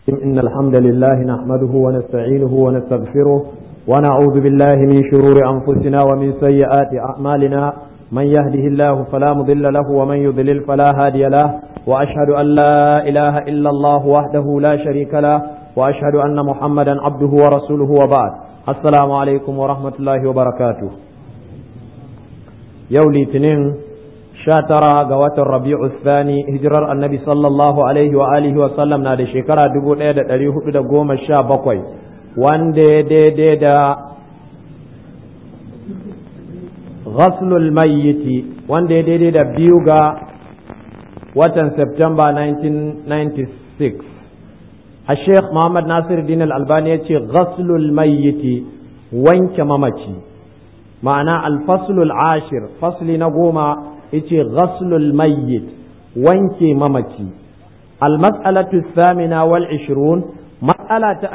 إن الحمد لله نحمده ونستعينه ونستغفره ونعوذ بالله من شرور أنفسنا ومن سيئات أعمالنا من يهده الله فلا مضل له ومن يضلل فلا هادي له وأشهد أن لا إله إلا الله وحده لا شريك له وأشهد أن محمدا عبده ورسوله وبعد السلام عليكم ورحمة الله وبركاته يولي تنين tara ga watan rabi'u thani hijirar annabi sallallahu alaihi wa alihi wa sallam na da shekara dubu ɗaya da ɗari hudu da goma sha bakwai wanda ya daidai da ghaslul mayyiti wanda ya daidai da biyu ga watan Septemba 1996 a sheikh muhammad nasir din albani ya ce ghaslul mayyiti wanke mamaci ma'ana alfaslul ashir fasli na goma yace ghaslul mayyit wanke mamaci almas'alatu thamina wal 20 mas'ala ta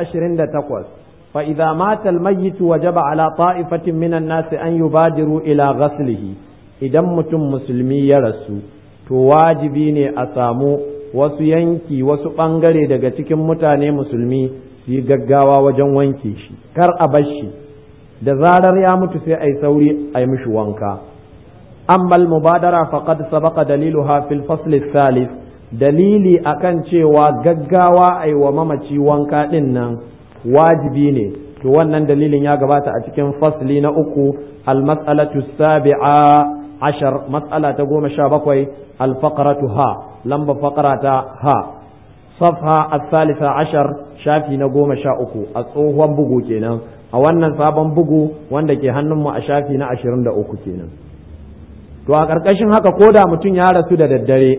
28 fa idza mata al mayyit wajaba ala ta'ifatin minan nas an yubadiru ila ghaslihi idan mutum musulmi ya rasu to wajibi ne a samu wasu yanki wasu bangare daga cikin mutane musulmi su yi gaggawa wajen wanke shi kar a bar shi da zarar ya mutu sai ai sauri ai mishi wanka أما المبادرة فقد سبق دليلها في الفصل الثالث dalili akan cewa gaggawa ai wa mamaci wanka ɗin nan wajibi ne to wannan dalilin ya gabata a cikin fasli na uku almas'alatu sabi'a ashar mas'ala ta goma sha bakwai alfaqaratu ha lamba faqara ta ha safha as-salisa ashar shafi na goma sha uku a tsohon bugu kenan a wannan sabon bugu wanda ke hannunmu a shafi na ashirin da uku kenan to a ƙarƙashin haka ko da mutum ya rasu da daddare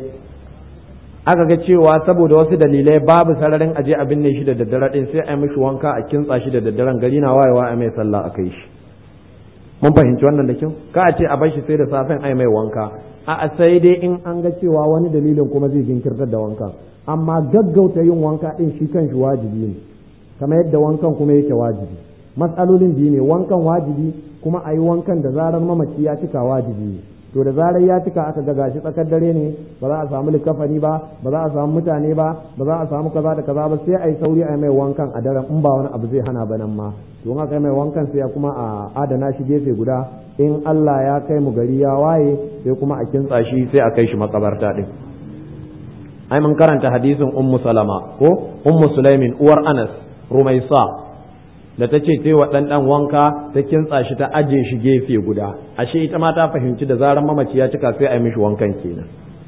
aka ga cewa saboda wasu dalilai babu sararin aje a binne shi da daddare din sai a mishi wanka a kintsa shi da daddaren gari na wayewa a mai sallah a kai shi mun fahimci wannan da kyau ka a ce a bar shi sai da safen ai mai wanka a sai dai in an ga cewa wani dalilin kuma zai jinkirtar da wanka amma gaggauta yin wanka din shi kan shi wajibi ne kamar yadda wankan kuma yake wajibi matsalolin biyu ne wankan wajibi kuma a yi wankan da zarar mamaci ya cika wajibi ne to da zarar ya cika aka ga gashi tsakar dare ne ba za a samu likafani ba ba za a samu mutane ba ba za a samu kaza da kaza ba sai a yi sauri a yi mai wankan a daren in ba wani abu zai hana ba nan ma to in aka yi mai wankan sai kuma a adana shi gefe guda in Allah ya kai mu gari ya waye sai kuma a kintsa shi sai a kai shi makabarta din ai mun karanta hadisin ummu salama ko ummu sulaimin uwar anas rumaisa da ta ce wa ɗanɗan wanka ta kintsa shi ta aje shi gefe guda ashe ita ma ta fahimci da zarar mamaci ya cika sai a yi mishi wankan kenan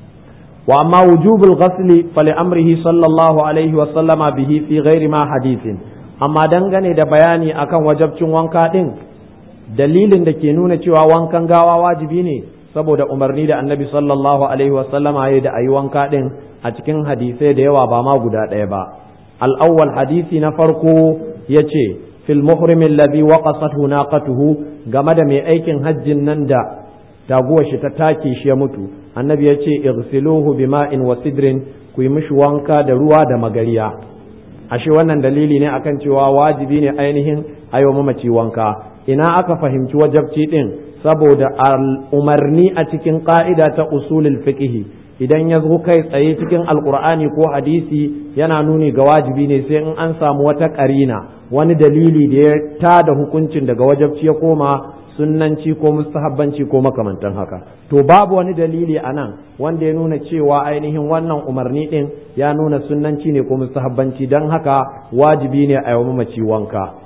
wa amma wujubul ghasli fali amrihi sallallahu alaihi wa sallama bihi fi ghairi ma hadithin amma dangane da bayani akan wajabcin wanka din dalilin da ke nuna cewa wankan gawa wajibi ne saboda umarni da annabi sallallahu alaihi wa sallama ya da ayi wanka din a cikin hadisai da yawa ba ma guda ɗaya ba al-awwal hadisi na farko yace fil muhrimin ladhi waqasathu naqatuhu game da mai aikin hajjin nan da taguwar shi ta take shi ya mutu annabi ya ce igsiluhu bima'in wa sidrin ku yi mishi wanka da ruwa da magariya ashe wannan dalili ne akan cewa wajibi ne ainihin ayo mamaci wanka ina aka fahimci wajabci din saboda umarni a cikin ka'ida ta usulul fiqh idan ya zo kai tsaye cikin alkur'ani ko hadisi yana nuni ga wajibi ne sai in an samu wata karina wani dalili da ya tada hukuncin daga wajabci ya koma sunnanci ko mustahabbanci ko makamantan haka to babu wani dalili a nan wanda ya nuna cewa ainihin wannan umarni din ya nuna sunnanci ne ko mustahabbanci don haka wajibi ne a yi mamaci wanka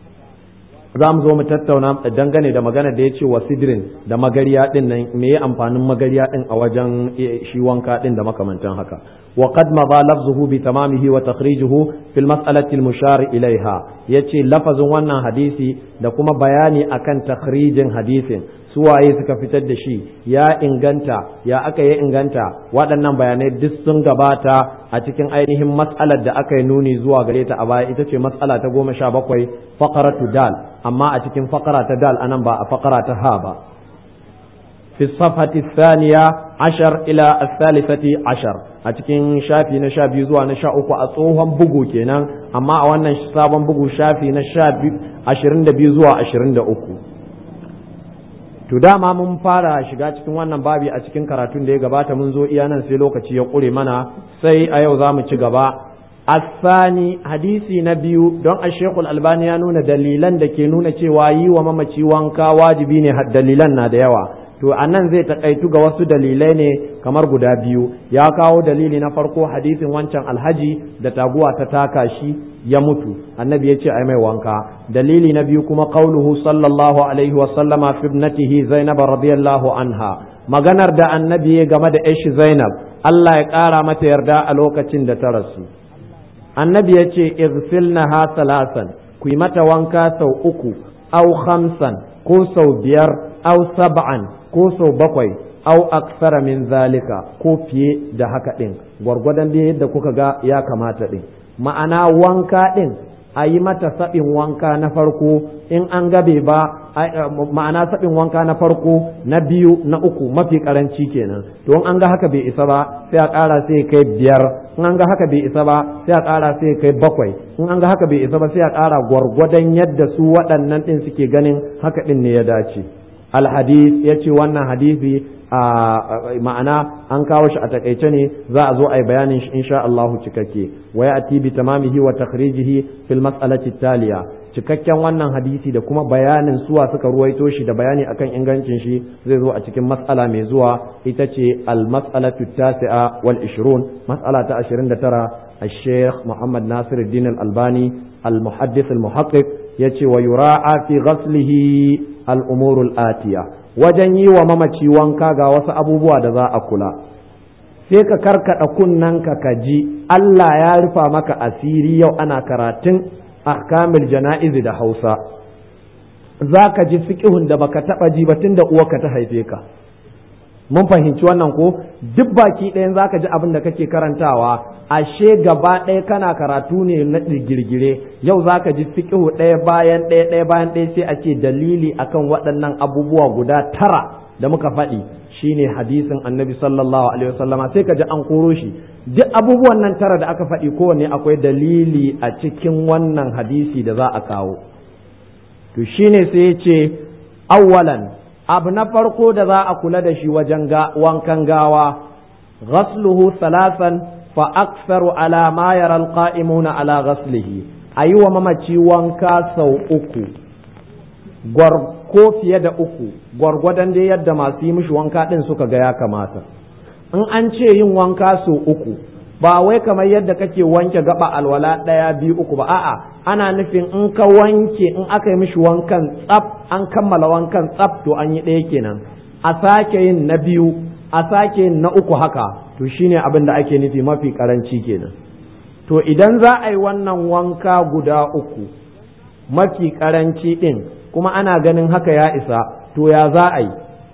za mu zo mu tattauna dangane da magana da ya ce wa sidrin da magariya din nan me ya amfanin magariya din a wajen shi wanka din da makamantan haka wa qad madha lafzuhu bi tamamihi wa takhrijuhu fil mas'alati al mushar ilaiha yace lafazin wannan hadisi da kuma bayani akan takhrijin hadisin suwaye suka fitar da shi ya inganta ya aka yi inganta waɗannan bayanai duk sun gabata a cikin ainihin mas'alar da aka yi nuni zuwa gare ta a baya ita ce mas'ala ta goma sha bakwai faqaratu dal amma a cikin faqara ta dal anan ba a faqara ta ha ba fi safhati thaniya ashar ila as-salisati ashar a cikin shafi na sha biyu zuwa na sha uku a tsohon bugu kenan amma a wannan sabon bugu shafi na sha ashirin da biyu zuwa ashirin da uku to dama mun fara shiga cikin wannan babi a cikin karatun da ya gabata mun zo iya nan sai lokaci ya ƙure mana sai a yau za mu ci gaba asani hadisi na biyu don a shekul albani ya nuna dalilan da ke nuna cewa yi wa mamaci wanka wajibi ne dalilan na da yawa to a nan zai takaitu ga wasu dalilai ne kamar guda biyu ya kawo dalili na farko hadisin wancan alhaji da taguwa ta taka shi ya mutu annabi ya ce ai mai wanka dalili na biyu kuma qauluhu sallallahu alaihi wa sallama fi ibnatihi zainab radiyallahu anha maganar da annabi ya game da ishi zainab Allah ya kara mata yarda a lokacin da ta rasu annabi ya ce igsilnaha salasan ku yi mata wanka sau uku au khamsan ko sau biyar au sab'an ko sau bakwai au aksara min zalika ko fiye da haka ɗin gwargwadon da yadda kuka ga ya kamata ɗin ma'ana wanka ɗin a yi mata saɓin wanka na farko in an gabe ba ma'ana saɓin wanka na farko na biyu na uku mafi karanci kenan to in an ga haka bai isa ba sai a ƙara sai kai biyar in an ga haka bai isa ba sai a ƙara sai kai bakwai in an ga haka bai isa ba sai a ƙara gwargwadon yadda su waɗannan ɗin suke ganin haka ɗin ne ya dace alhadis ya ce wannan hadisi a ma'ana an kawo shi a takaice ne za a zo a yi bayanin shi insha Allah cikakke wa ya'ti bi tamamihi wa takhrijihi fil mas'alati taliya cikakken wannan hadisi da kuma bayanin suwa suka ruwaito shi da bayani akan ingancin shi zai zo a cikin mas'ala mai zuwa ita ce al mas'alatu tasi'a wal 20 mas'ala ta 29 الشيخ محمد ناصر الدين الألباني المحدث المحقق يتي ويراعى في غسله الأمور الآتية wajen yi wa mamaci wanka ga wasu abubuwa da za a kula sai ka karkada kunnanka ka ji Allah ya rufa maka asiri yau ana karatun ahkamil jana'izi da Hausa za ka ji fiƙihun da baka taɓa ji ba tunda uwarka ta haife ka mun fahimci wannan ko duk baki ɗayan za ka ji abin da kake karantawa ashe gaba ɗaya kana karatu ne na girgire yau za ka ji fiƙihu ɗaya bayan ɗaya ɗaya bayan ɗaya sai a ce dalili akan waɗannan abubuwa guda tara da muka faɗi shine hadisin annabi sallallahu alaihi wasallama sai ka ji an koro shi duk abubuwan nan tara da aka faɗi kowanne akwai dalili a cikin wannan hadisi da za a kawo to shine sai ya ce awwalan abu na farko da za a kula da shi wajen wankan gawa ghasluhu salasan fa aktharu ala ma yara alqa'imuna ala ghaslihi ayi wa mamaci wanka sau uku ko fiye da uku gwargwadon dai yadda masu yi mishi wanka din suka ga ya kamata in an ce yin wanka sau uku ba wai kamar yadda kake wanke gaba alwala ɗaya biyu uku ba a'a ana nufin in ka wanke in aka yi mishi wankan tsaf an kammala wankan tsaf to an yi ɗaya kenan a sake yin na biyu a sake yin na uku haka to shine abin da ake nufi mafi karanci kenan to idan za a yi wannan wanka guda uku mafi karanci ɗin kuma ana ganin haka ya isa to ya za a yi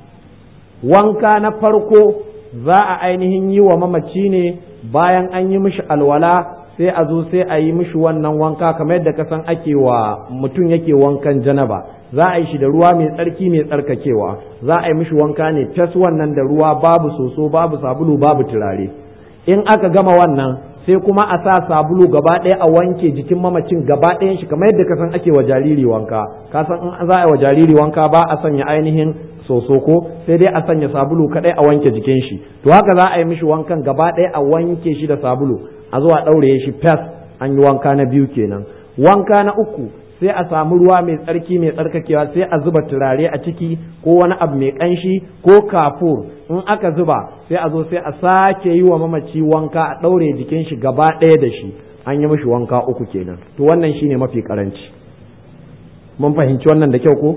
wanka na farko za a ainihin yi wa mamaci ne bayan an yi mishi alwala sai a zo sai a yi mishi wannan wanka kamar yadda ka san ake wa mutum yake wankan janaba za a yi shi da ruwa mai tsarki mai tsarkakewa za a yi mishi wanka ne tas wannan da ruwa babu soso babu sabulu babu turare in aka gama wannan sai kuma a sa sabulu gaba ɗaya a wanke jikin mamacin gaba ɗayan shi kamar yadda ka san ake wa jariri wanka ka san in za a yi wa jariri wanka ba a sanya ainihin soso ko sai dai a sanya sabulu kadai a wanke jikin shi to haka za a yi mishi wankan gaba ɗaya a wanke shi da sabulu a zuwa ɗaure shi fes an yi wanka na biyu kenan wanka na uku sai a samu ruwa mai tsarki mai tsarkakewa sai a zuba turare a ciki ko wani abu mai ƙanshi ko kafur in aka zuba sai a zo sai a sake yi wa mamaci wanka a ɗaure jikin shi gaba ɗaya da shi an yi mishi wanka uku kenan to wannan shine mafi karanci mun fahimci wannan da kyau ko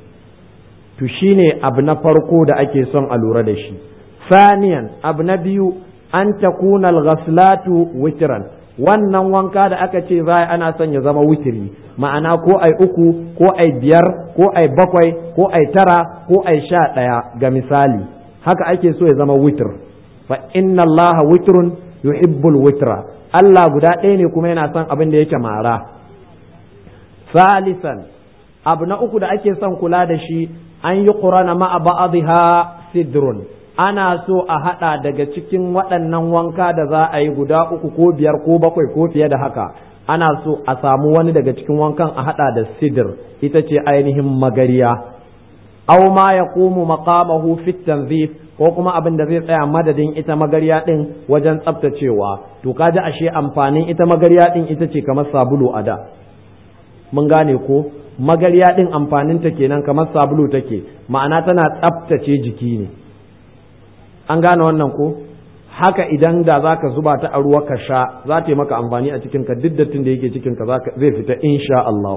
to shine abu na farko da ake son a lura da shi saniyan abu na biyu an takuna al-ghaslatu witran wannan wanka da aka ce za ana son ya zama witiri ma'ana ko ai uku ko ai biyar ko ai bakwai ko ai tara ko ai sha ɗaya ga misali haka ake so ya zama witir fa inna allaha witrun yuhibbul witra Allah guda ɗaya ne kuma yana son abin da yake mara salisan abu na uku da ake son kula da shi an yi ƙurana ma'a ba'adha sidrun ana so a haɗa daga cikin waɗannan wanka da za a yi guda uku ko biyar ko bakwai ko fiye da haka ana so a samu wani daga cikin wankan a haɗa da sidir ita ce ainihin magariya aw ma yaqumu maqamahu fi tanzif ko kuma abin da zai tsaya madadin ita magarya din wajen tsaftacewa to kaji ashe amfanin ita magarya din ita ce kamar sabulu a da mun gane ko magarya din amfaninta kenan kamar sabulu take ma'ana tana tsaftace jiki ne an gane wannan ko haka idan da za ka zuba ta a ruwa ka sha za ta yi maka amfani a cikinka duk dattin da yake cikinka zai fita insha Allah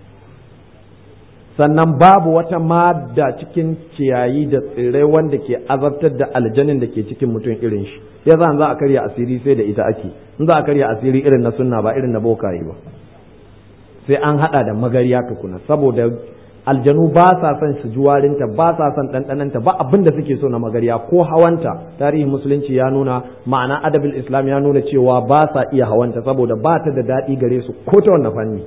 sannan babu wata madda cikin ciyayi da tsirrai wanda ke azabtar da aljanin da ke cikin mutum irin shi ya za za a karya asiri sai da ita ake in za a karya asiri irin na sunna ba irin na bokaye ba sai an hada da magariya tukuna saboda aljanu ba sa son su juwarinta ba sa son ɗanɗananta ba abin da suke so na magariya ko hawanta tarihin musulunci ya nuna ma'ana adabil islam ya nuna cewa ba sa iya hawanta saboda ba ta da daɗi gare su ko ta wannan fanni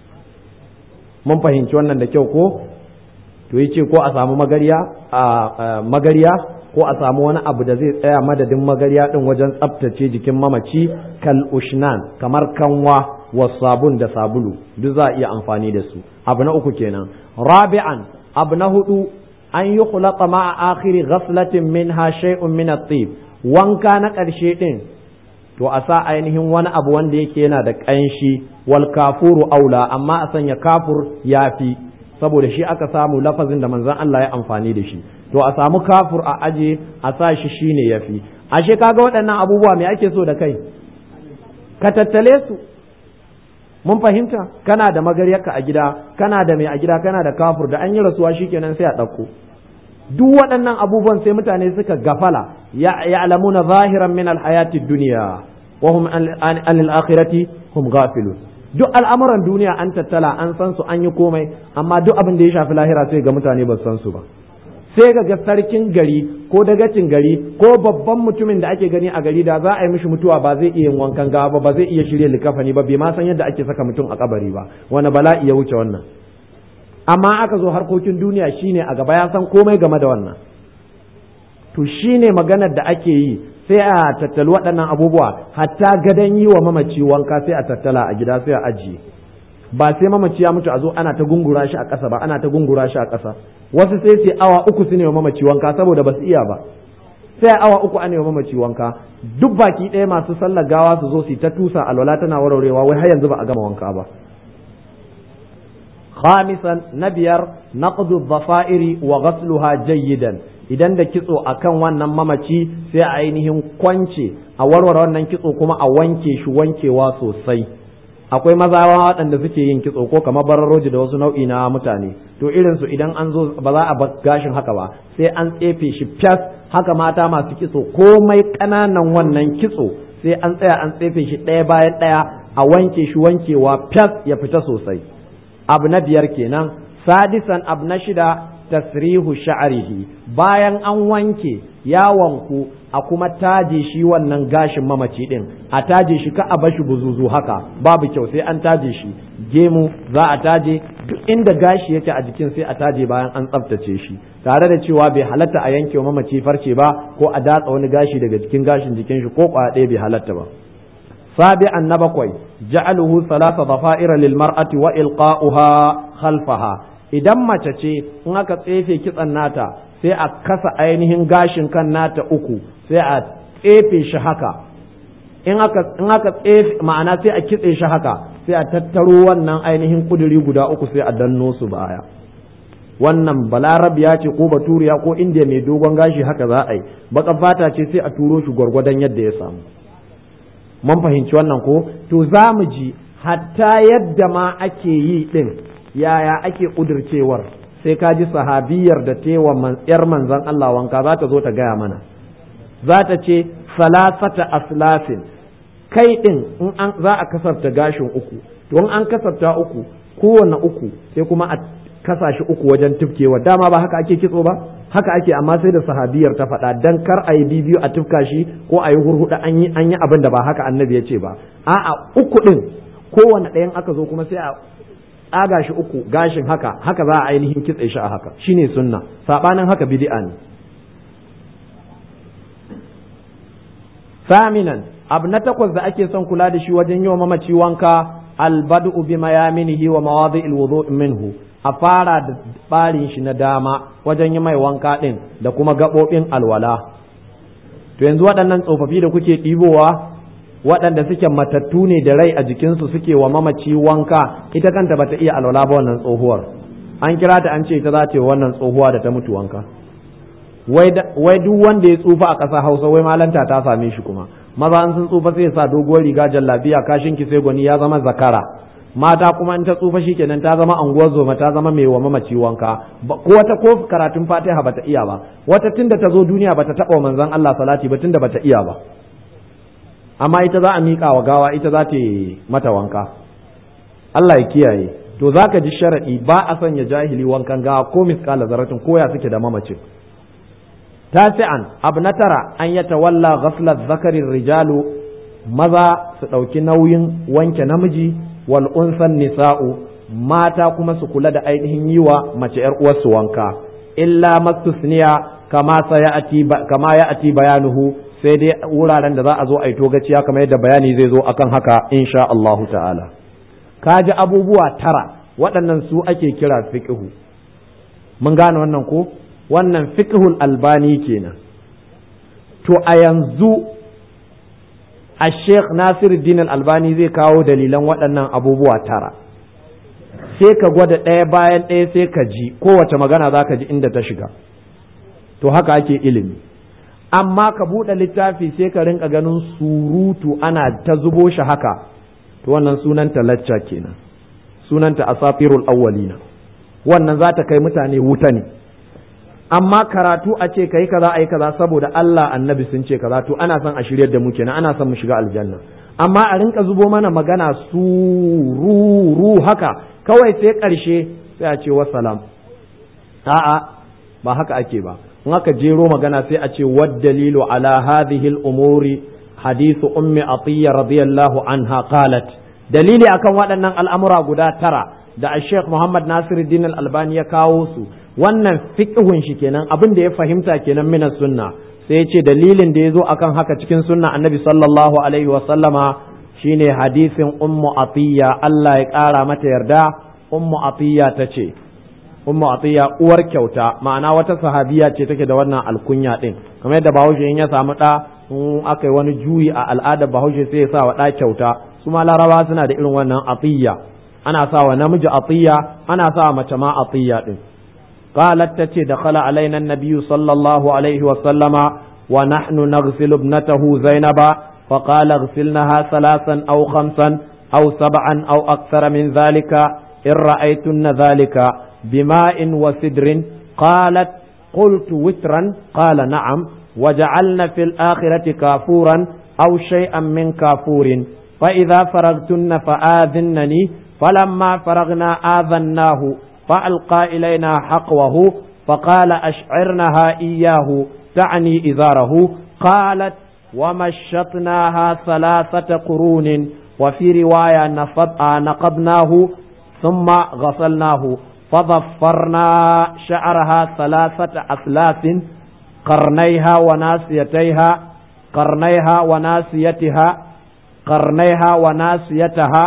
mun fahimci wannan da kyau ko to yace ko a samu magariya a magariya ko a samu wani abu da zai tsaya madadin magariya din wajen tsaftace jikin mamaci kal ushnan kamar kanwa wa sabun da sabulu duk za a iya amfani da su abu na uku kenan rabi'an abu na hudu an yi khulaqa ma'a akhiri ghaflatin minha shay'un min at-tib wanka na ƙarshe din to a sa ainihin wani abu wanda yake yana da ƙanshi wal kafuru aula amma a sanya kafur yafi saboda shi aka samu lafazin da manzon Allah ya amfani da shi to a samu kafur a aje a sa shi shine yafi ashe kaga waɗannan abubuwa me ake so da kai ka tattale su mun fahimta kana da magaryarka a gida kana da mai a gida kana da kafur da an yi rasuwa shikenan sai a ɗauko duk waɗannan abubuwan sai mutane suka gafala ya'lamuna zahiran min alhayati dunya wa hum an al-akhirati hum ghafilun duk al'amuran duniya an tattala an san su an yi komai amma duk abin da ya shafi lahira sai ga mutane ba san su ba sai ga sarkin gari ko dagacin gari ko babban mutumin da ake gani a gari da za a yi mishi mutuwa ba zai iya wankan gawa ba ba zai iya shirya likafani ba bai ma san yadda ake saka mutum a kabari ba wani bala'i ya wuce wannan amma aka zo harkokin duniya shine a gaba ya san komai game da wannan to shine maganar da ake yi sai a tattali waɗannan abubuwa hatta gadon yi wa mamaci wanka sai a tattala a gida sai a ajiye ba sai mamaci ya mutu a zo ana ta gungura shi a ƙasa ba ana ta gungura shi a ƙasa wasu sai sai awa uku su ne wa mamaci wanka saboda ba su iya ba sai awa uku ana wa mamaci wanka duk baki ɗaya masu sallar gawa su zo su ta tusa alwala tana warwarewa wai har yanzu ba a gama wanka ba خامسا نبير نقض الضفائر وغسلها جيدا idan da kitso akan wannan mamaci sai a ainihin kwance a warware wannan kitso kuma a wanke shi wankewa sosai akwai mazawa waɗanda suke yin kitso ko kamar bararoji da wasu nau'i na mutane to irin su idan an zo ba za a bar gashin haka ba sai an tsefe shi fas haka mata masu kitso komai ƙananan wannan kitso sai an tsaya an tsefe shi ɗaya bayan ɗaya a wanke shi wankewa fas ya fita sosai abu na biyar kenan sadisan abu na shida tasrihu sha'rihi bayan an wanke ya wanku a kuma taje shi wannan gashin mamaci din a taje shi ka a bashi buzuzu haka babu kyau sai an taje shi gemu za a taje duk inda gashi yake a jikin sai a taje bayan an tsaftace shi tare da cewa bai halatta a yanke mamaci farce ba ko a datsa wani gashi daga cikin gashin jikin shi ko kwaya ɗaya bai halatta ba سابعا نبقوي جعله ثلاث ضفائر للمرأة وإلقاؤها خلفها idan mace ce in aka tsefe kitsan nata sai a kasa ainihin gashin kan nata uku sai a tsefe shi haka in aka in aka tsefe ma'ana sai a kitse shi haka sai a tattaro wannan ainihin kuduri guda uku sai a danno su baya wannan balarabiya ce ko baturiya ko indiya mai dogon gashi haka za a yi baka fata ce sai a turo shi gwargwadon yadda ya samu mun fahimci wannan ko to za mu ji hatta yadda ma ake yi ɗin yaya ake ƙudurcewar sai ka ji sahabiyar da tewa yar manzan Allah wanka za ta zo ta gaya mana za ta ce salasata aslafin kai ɗin in an za a kasafta gashin uku to in an kasafta uku kowanne uku sai kuma a kasa shi uku wajen tufkewa dama ba haka ake kitso ba haka ake amma sai da sahabiyar ta faɗa dan kar a yi bibiyu a tufka shi ko a yi hurhuɗa an yi an yi abin da ba haka annabi ya ce ba a'a uku ɗin kowane ɗayan aka zo kuma sai a tsaga shi uku gashin haka haka za a ainihin kitse shi a haka shine sunna sabanin haka bid'a ne saminan abu na takwas da ake son kula da shi wajen yi wa mamaci wanka albadu bi mayaminihi wa mawadi'il wudu' minhu a fara da ɓarin shi na dama wajen yi mai wanka ɗin da kuma gaɓoɓin alwala to yanzu waɗannan tsofaffi da kuke ɗibowa waɗanda suke matattu ne da rai a jikinsu suke wa mamaci wanka ita kanta bata iya alwala ba wannan tsohuwar an kira ta an ce ita za ta yi wannan tsohuwa da ta mutu wanka wai duk wanda ya tsufa a ƙasa hausa wai malanta ta same shi kuma maza an sun tsufa sai sa doguwar riga jallabiya kashin ki sai gwani ya zama zakara mata kuma in ta tsufa shi kenan ta zama anguwar zoma ta zama mai wa mamaci wanka ko wata ko karatun fatiha bata iya ba wata tunda ta zo duniya bata taɓa manzon Allah salati ba tunda bata iya ba amma ita za a miƙa wa gawa ita za ta mata wanka Allah ya kiyaye to zaka ji sharadi ba a sanya jahili wankan gawa ko miskala zaratin ko ya suke da mamacin tasi'an abu na tara an ya tawalla ghaslat zakarin rijalu maza su ɗauki nauyin wanke namiji wal unsan nisa'u mata kuma su kula da ainihin yi wa mace ‘yar uwarsu wanka illa mastusniya kama kama ya ati bayanuhu sai dai wuraren da za a zo a yi togaciya kamar yadda bayani zai zo akan haka insha Allahu ta'ala ka ji abubuwa tara waɗannan su ake kira fiqhu mun gane wannan ko wannan fiqhul albani kenan to a yanzu a sheikh nasiruddin albani zai kawo dalilan waɗannan abubuwa tara sai ka gwada ɗaya bayan ɗaya sai ka ji kowace magana za ka ji inda ta shiga to haka ake ilimi amma ka buɗe littafi sai ka rinka ganin surutu ana ta zubo shi haka to wannan sunanta lacca kenan sunanta asafirul awwalina wannan za ta kai mutane wuta ne amma karatu a ce kai kaza ai kaza saboda Allah annabi sun ce kaza to ana son a shiryar da mu kenan ana son mu shiga aljanna amma a rinka zubo mana magana sururu haka kawai sai karshe sai a ce wassalam a'a ba haka ake ba in aka jero magana sai a ce wad dalilu ala hadhihi al-umuri hadithu ummi atiyya radiyallahu anha qalat dalili akan waɗannan al'amura guda tara da Sheikh Muhammad Nasiruddin Al-Albani ya kawo su wannan fiqhun shi kenan abin da ya fahimta kenan mina sunna sai ya ce dalilin da ya zo akan haka cikin sunna annabi sallallahu alaihi wa sallama shine hadisin ummu atiya Allah ya ƙara mata yarda ummu atiya ta ce ummu atiya uwar kyauta ma'ana wata sahabiya ce take da wannan alkunya din kamar yadda bahaushe in ya samu ɗa in aka yi wani juyi a al'adar bahaushe sai ya sa wa ɗa kyauta su ma laraba suna da irin wannan atiya ana sa wa namiji atiya ana sa wa mace ma atiya din قالت تتي دخل علينا النبي صلى الله عليه وسلم ونحن نغسل ابنته زينب فقال اغسلنها ثلاثا أو خمسا أو سبعا أو أكثر من ذلك إن رأيتن ذلك بماء وسدر قالت قلت وترا قال نعم وجعلن في الآخرة كافورا أو شيئا من كافور فإذا فرغتن فآذنني فلما فرغنا آذناه فألقى إلينا حقوه فقال أشعرنها إياه تعني إزاره قالت ومشطناها ثلاثة قرون وفي رواية نقضناه ثم غسلناه فضفرنا شعرها ثلاثة أثلاث قرنيها وناسيتيها قرنيها وناسيتها قرنيها وناسيتها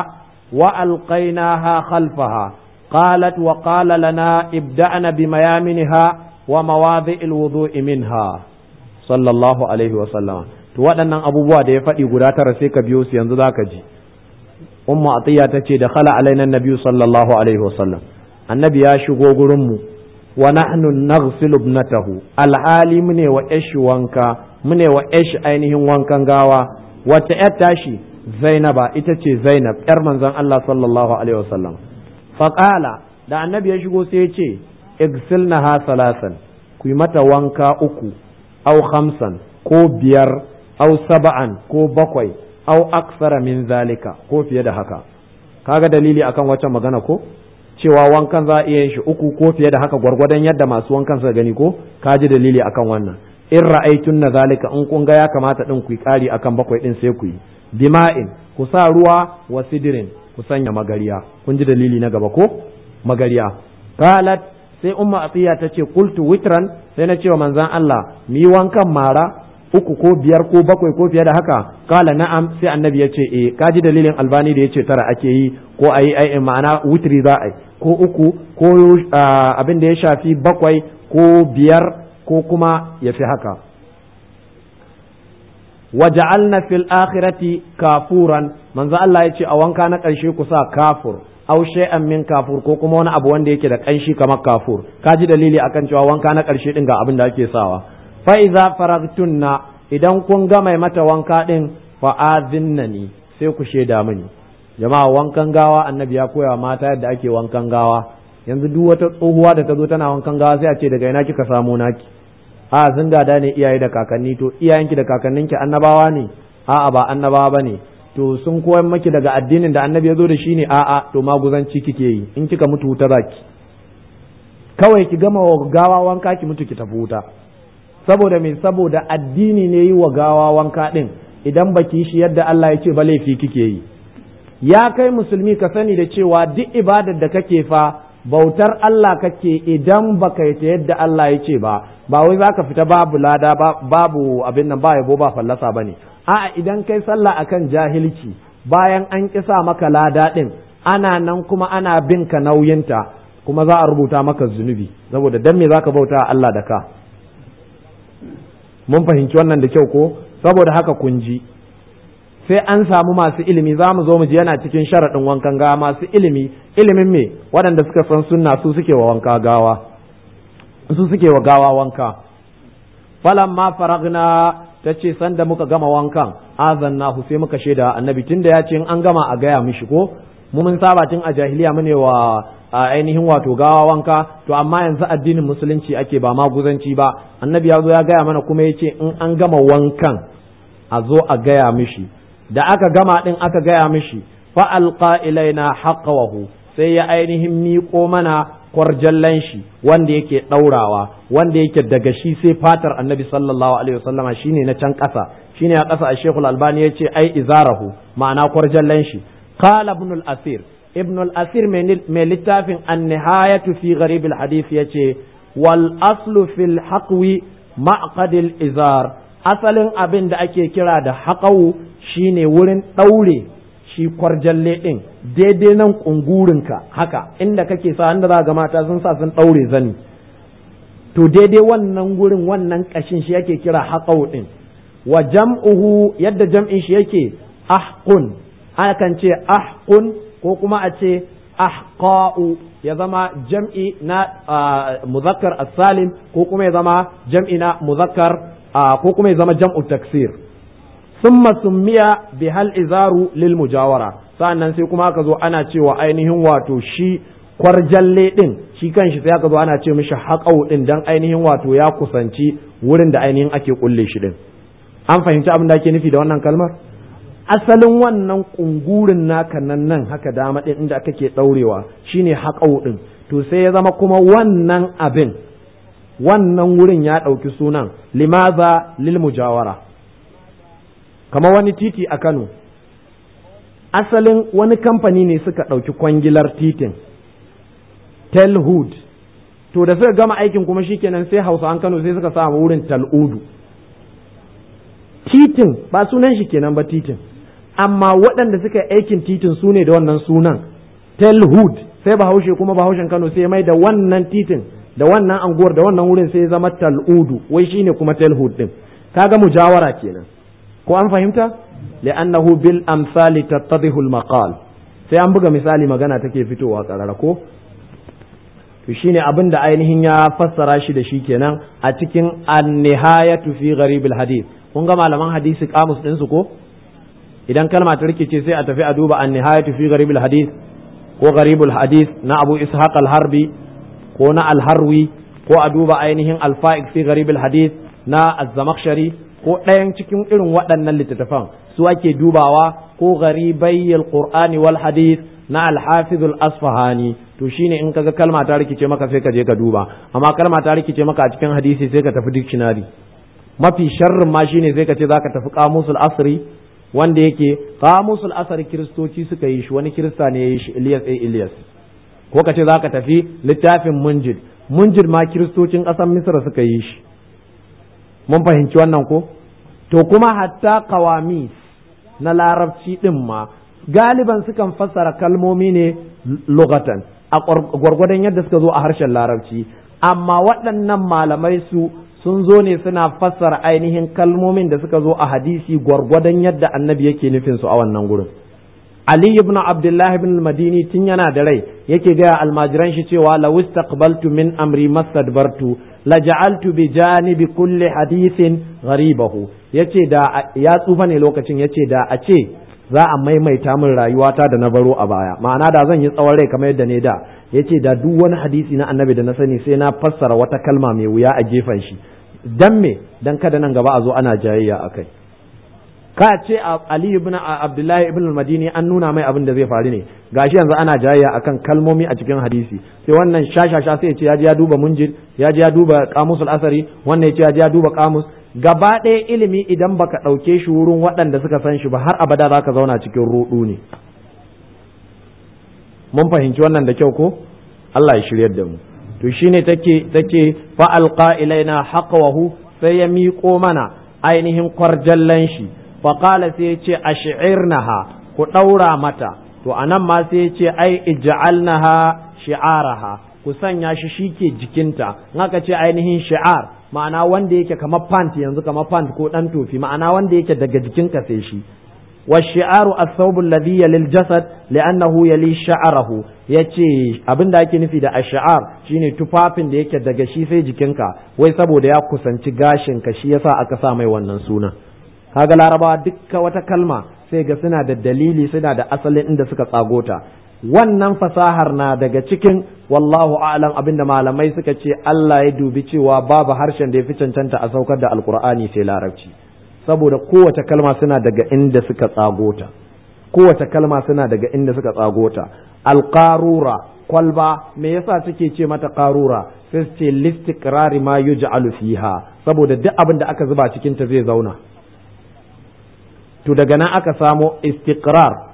وألقيناها خلفها قالت وقال لنا ابدأنا بميامنها ومواضع الوضوء منها صلى الله عليه وسلم to waɗannan abubuwa da ya faɗi guda tara sai ka biyo su yanzu zaka ji ummu atiya ta ce da khala alaina nabiyyu sallallahu alaihi wasallam annabi ya shigo gurin mu wa nahnu naghsilu ibnatahu alhali mune wa ishi wanka mune wa ishi ainihin wankan gawa wata yar tashi zainaba ita ce zainab yar manzon Allah sallallahu alaihi wasallam faƙala da annabi ya shigo sai ya ce igsilnaha salasan ku yi mata wanka uku au hamsan ko biyar au saba'an ko bakwai au aksara min zalika ko fiye da haka kaga dalili akan wacce magana ko cewa wankan za a iya yin shi uku ko fiye da haka gwargwadon yadda masu wankan suka gani ko ka ji dalili akan wannan in ra'aitun na zalika in kun ga ya kamata din ku yi ƙari akan bakwai din sai ku yi bima'in ku sa ruwa wa sidirin ku sanya magariya kun ji dalili na gaba ko magariya qalat sai umma atiya ta ce qultu witran sai na cewa manzon Allah mi wankan mara uku ko biyar ko bakwai ko fiye da haka kala na'am sai annabi ya ce eh kaji dalilin albani da yace tara ake yi ko ayi ai ma'ana witri za a yi ko uku ko abin da ya shafi bakwai ko biyar ko kuma ya fi haka waja'alna fil akhirati kafuran manzo Allah ya ce a wanka na ƙarshe ku sa kafur aw shay'an min kafur ko kuma wani abu wanda yake da ƙanshi kamar kafur ka ji dalili akan cewa wanka na ƙarshe din ga abin da ake sawa fa iza faragtunna idan kun ga mai mata wanka din fa azinnani sai ku sheda mini jama'a wankan gawa annabi ya koya mata yadda ake wankan gawa yanzu duk wata tsohuwa da ta zo tana wankan gawa sai a ce daga ina kika samu naki a sun gada ne iyaye da kakanni to iyayenki da kakanninki annabawa ne a'a ba annabawa bane to sun koyar maki daga addinin da annabi ya zo da shi ne a'a to maguzanci kike yi in kika mutu wuta zaki kawai ki gama wa gawa wanka ki mutu ki tafi wuta saboda me saboda addini ne yi wa gawa wanka din idan baki shi yadda Allah ya ce ba laifi kike yi ya kai musulmi ka sani da cewa duk ibadar da kake fa bautar Allah kake idan baka yi ta yadda Allah ya ce ba ba wai zaka fita babu lada babu abin nan ba yabo ba fallasa bane a'a idan kai sallah akan jahilci bayan an kisa maka lada din ana nan kuma ana bin ka nauyinta kuma za a rubuta maka zunubi saboda dan me zaka bauta Allah da ka mun fahimci wannan da kyau ko saboda haka kun ji sai an samu masu ilimi za mu zo mu ji yana cikin sharaɗin wankan gawa masu ilimi ilimin me waɗanda suka san sunna su suke wa wanka gawa su suke wa gawa wanka falan ma faragna ta ce sanda muka gama wankan azannahu sai muka shaida annabi tunda ya ce in an gama a gaya mishi ko mu mun saba tun a jahiliya mu ne wa ainihin wato gawa wanka to amma yanzu addinin musulunci ake ba maguzanci ba annabi ya zo ya gaya mana kuma ya ce in an gama wankan a zo a gaya mishi da aka gama din aka gaya mishi fa alqa ilaina haqqahu sai ya ainihin miƙo mana kwarjallan shi wanda yake ɗaurawa wanda yake daga shi sai fatar annabi sallallahu alaihi wasallama shine na can ƙasa shine a ƙasa a shekul albani ya ce ai izarahu ma'ana kwarjallan shi qala ibn al-asir ibn al-asir mai littafin an-nihayatu fi gharib al-hadith yace wal aslu fil haqwi ma'qad al-izar asalin abin da ake kira da haƙawu shine wurin ɗaure shi kwarjalle ɗin daidai nan ƙungurinka haka inda kake sa inda za ga mata sun sa sun ɗaure zani to daidai wannan gurin wannan ƙashin shi yake kira haƙawu ɗin wa jam'uhu yadda jam'in shi yake ahqun akan ce ahqun ko kuma a ce ahqa'u ya zama jam'i na muzakkar as-salim ko kuma ya zama jam'i na muzakkar ko kuma ya zama jam'u taksir summa summiya bi hal izaru lil mujawara sa'annan sai kuma aka zo ana cewa ainihin wato shi kwarjalle din shi kanshi sai aka zo ana ce mishi haƙau din dan ainihin wato ya kusanci wurin da ainihin ake kulle shi din an fahimci abin da ake nufi da wannan kalmar asalin wannan kungurin naka nan nan haka dama din inda kake daurewa shine haƙau din to sai ya zama kuma wannan abin wannan wurin ya ɗauki sunan limaza lil mujawara kamar wani titi a Kano asalin wani kamfani ne suka ɗauki kwangilar titin telhood to da suka gama aikin kuma shikenan sai hausa an Kano sai suka samu wurin tal'udu titin ba sunan shi kenan ba titin amma waɗanda suka aikin titin su ne da wannan sunan telhood sai bahaushe kuma bahaushen Kano sai mai da wannan titin da wannan anguwar da wannan wurin sai zama tal'udu wai shine kuma telhood din kaga mujawara kenan ko an fahimta li'annahu bil amsali tattadihu al maqal sai an buga misali magana take fitowa karara ko to shine abin da ainihin ya fassara shi da shi kenan a cikin an-nihayatu fi gharib al hadith kun ga malaman hadisi kamus din su ko idan kalma ta rikice sai a tafi a duba an-nihayatu fi gharib al hadith ko gharib al hadith na Abu Ishaq al-Harbi ko na al-Harwi ko a duba ainihin al-Fa'iq fi gharib al hadith na az-Zamakhshari ko ɗayan cikin irin waɗannan littattafan su ake dubawa ko garibai alqur'ani wal hadith na al-hafiz al-asfahani to shine in kaga kalma ta rikice maka sai ka je ka duba amma kalma ta rikice maka a cikin hadisi sai ka tafi dictionary mafi sharrin ma shine sai ka ce zaka tafi qamusul asri wanda yake qamusul asri kiristoci suka yi shi wani kirista ne ya yi shi Ilyas A Ilyas ko ka ce zaka tafi littafin munjid munjid ma kiristocin ƙasar Misra suka yi shi mun fahimci wannan ko to kuma hatta kawamis na larabci din ma galiban sukan fassara kalmomi ne lugatan a gwargwadon yadda suka zo a harshen larabci amma waɗannan malamai su sun zo ne suna fassara ainihin kalmomin da suka zo a hadisi gwargwadon yadda annabi yake nufin su a wannan gurin Ali ibn Abdullah ibn Madini tun yana da rai yake gaya almajiran shi cewa law istaqbaltu min amri mastadbartu laja'altu bi janibi kulli hadithin gharibahu yace da ya tsufa ne lokacin yace da a ce za a maimaita min rayuwata da na baro a baya ma'ana da zan yi tsawon rai kamar yadda ne da yace da duk wani hadisi na annabi da na sani sai na fassara wata kalma mai wuya a gefen shi dan me dan kada nan gaba a zo ana jayayya akai ka ce Ali ibn Abdullahi ibn al-Madini an nuna mai abin da zai faru ne gashi yanzu ana jayayya akan kalmomi a cikin hadisi sai wannan shashasha sai ya ce ya ji ya duba munjid ya ji ya duba kamusul asari wannan ya ce ya ji ya duba kamus gaba ɗaya ilimi idan baka ɗauke shi wurin waɗanda suka san shi ba har abada za ka zauna cikin ruɗu ne mun fahimci wannan da kyau ko Allah ya shiryar da mu to shine take take fa alqa ilaina haqwahu sai ya miƙo mana ainihin kwarjallan shi fa qala sai ya ce ash'irnaha ku ɗaura mata to anan ma sai ya ce ai ij'alnaha shi'araha ku sanya shi shike jikinta in aka ce ainihin shi'ar ma'ana wanda yake kamar pant yanzu kamar pant ko dan tofi ma'ana wanda yake daga jikinka sai shi والشعار الثوب الذي يلي الجسد لأنه يلي شعره yace abin da ake nufi da ash'ar shine tufafin da yake daga shi sai jikinka wai saboda ya kusanci gashin ka shi yasa aka sa mai wannan suna kaga larabawa dukka wata kalma sai ga suna da dalili suna da asalin inda suka tsagota wannan fasahar na daga cikin wallahu a'lam abinda malamai suka ce Allah ya dubi cewa babu harshen da ya fi cancanta a saukar da alkur'ani sai larabci saboda kowace kalma suna daga inda suka tsagota kowace kalma suna daga inda suka tsagota alqarura kwalba me yasa suke ce mata qarura sai su ce listiqrari ma yuj'alu fiha saboda duk abin da aka zuba cikin ta zai zauna to daga nan aka samo istiqrar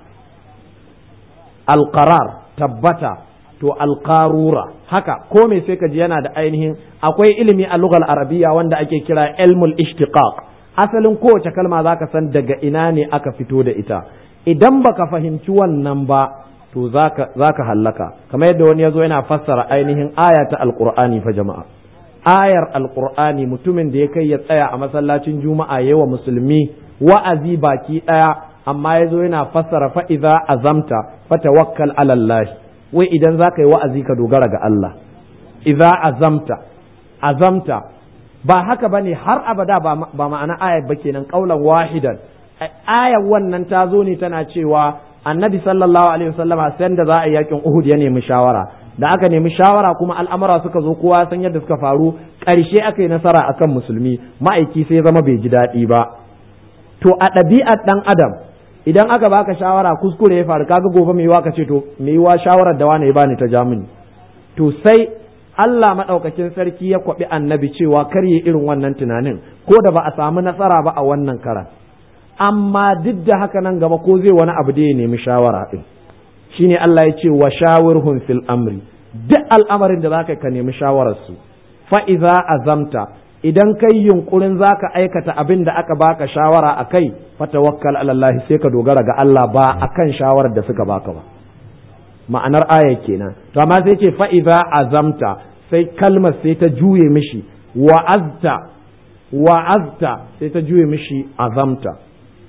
alqarar tabbata to alqarura haka ko me sai ka ji yana da ainihin akwai ilimi a lugal arabiya wanda ake kira ilmul ishtiqaq asalin kowace kalma zaka san daga ina ne aka fito da ita idan baka fahimci wannan ba to zaka zaka hallaka kamar yadda wani yazo yana fassara ainihin aya ta alqur'ani fa jama'a ayar alqur'ani mutumin da ya kai ya tsaya a masallacin juma'a yawa musulmi wa'azi baki daya amma yazo yana fassara fa idza azamta fatawakkal ala Allah wai idan zaka yi wa'azi ka dogara ga Allah idza azamta azamta ba haka bane har abada ba ma'ana ayar ba kenan kaulan wahidan ayar wannan ta zo ne tana cewa annabi sallallahu alaihi wasallama sai da za a yakin Uhud ya nemi shawara da aka nemi shawara kuma al'amura suka zo kowa san yadda suka faru ƙarshe aka yi nasara akan musulmi ma'aiki sai zama bai ji daɗi ba to a ɗabi'ar ɗan adam idan aka baka shawara kuskure ya faru kaga gobe mai yiwa ka ce to mai yiwa shawarar da wani ya bani ta jamuni to sai Allah maɗaukakin sarki ya kwaɓi annabi cewa kar yi irin wannan tunanin ko da ba a samu nasara ba a wannan karan amma duk da haka nan gaba ko zai wani abu da ya nemi shawara ɗin shine Allah ya ce wa shawirhum fil amri duk al'amarin da zaka ka nemi shawararsu fa iza azamta idan kai yunkurin zaka aikata abin da aka baka shawara akai fa tawakkal ala Allah sai ka dogara ga Allah ba akan shawarar da suka baka ba ma'anar aya kenan to amma sai ce fa'iza azamta sai kalmar sai ta juye mishi wa'azta wa'azta sai ta juye mishi azamta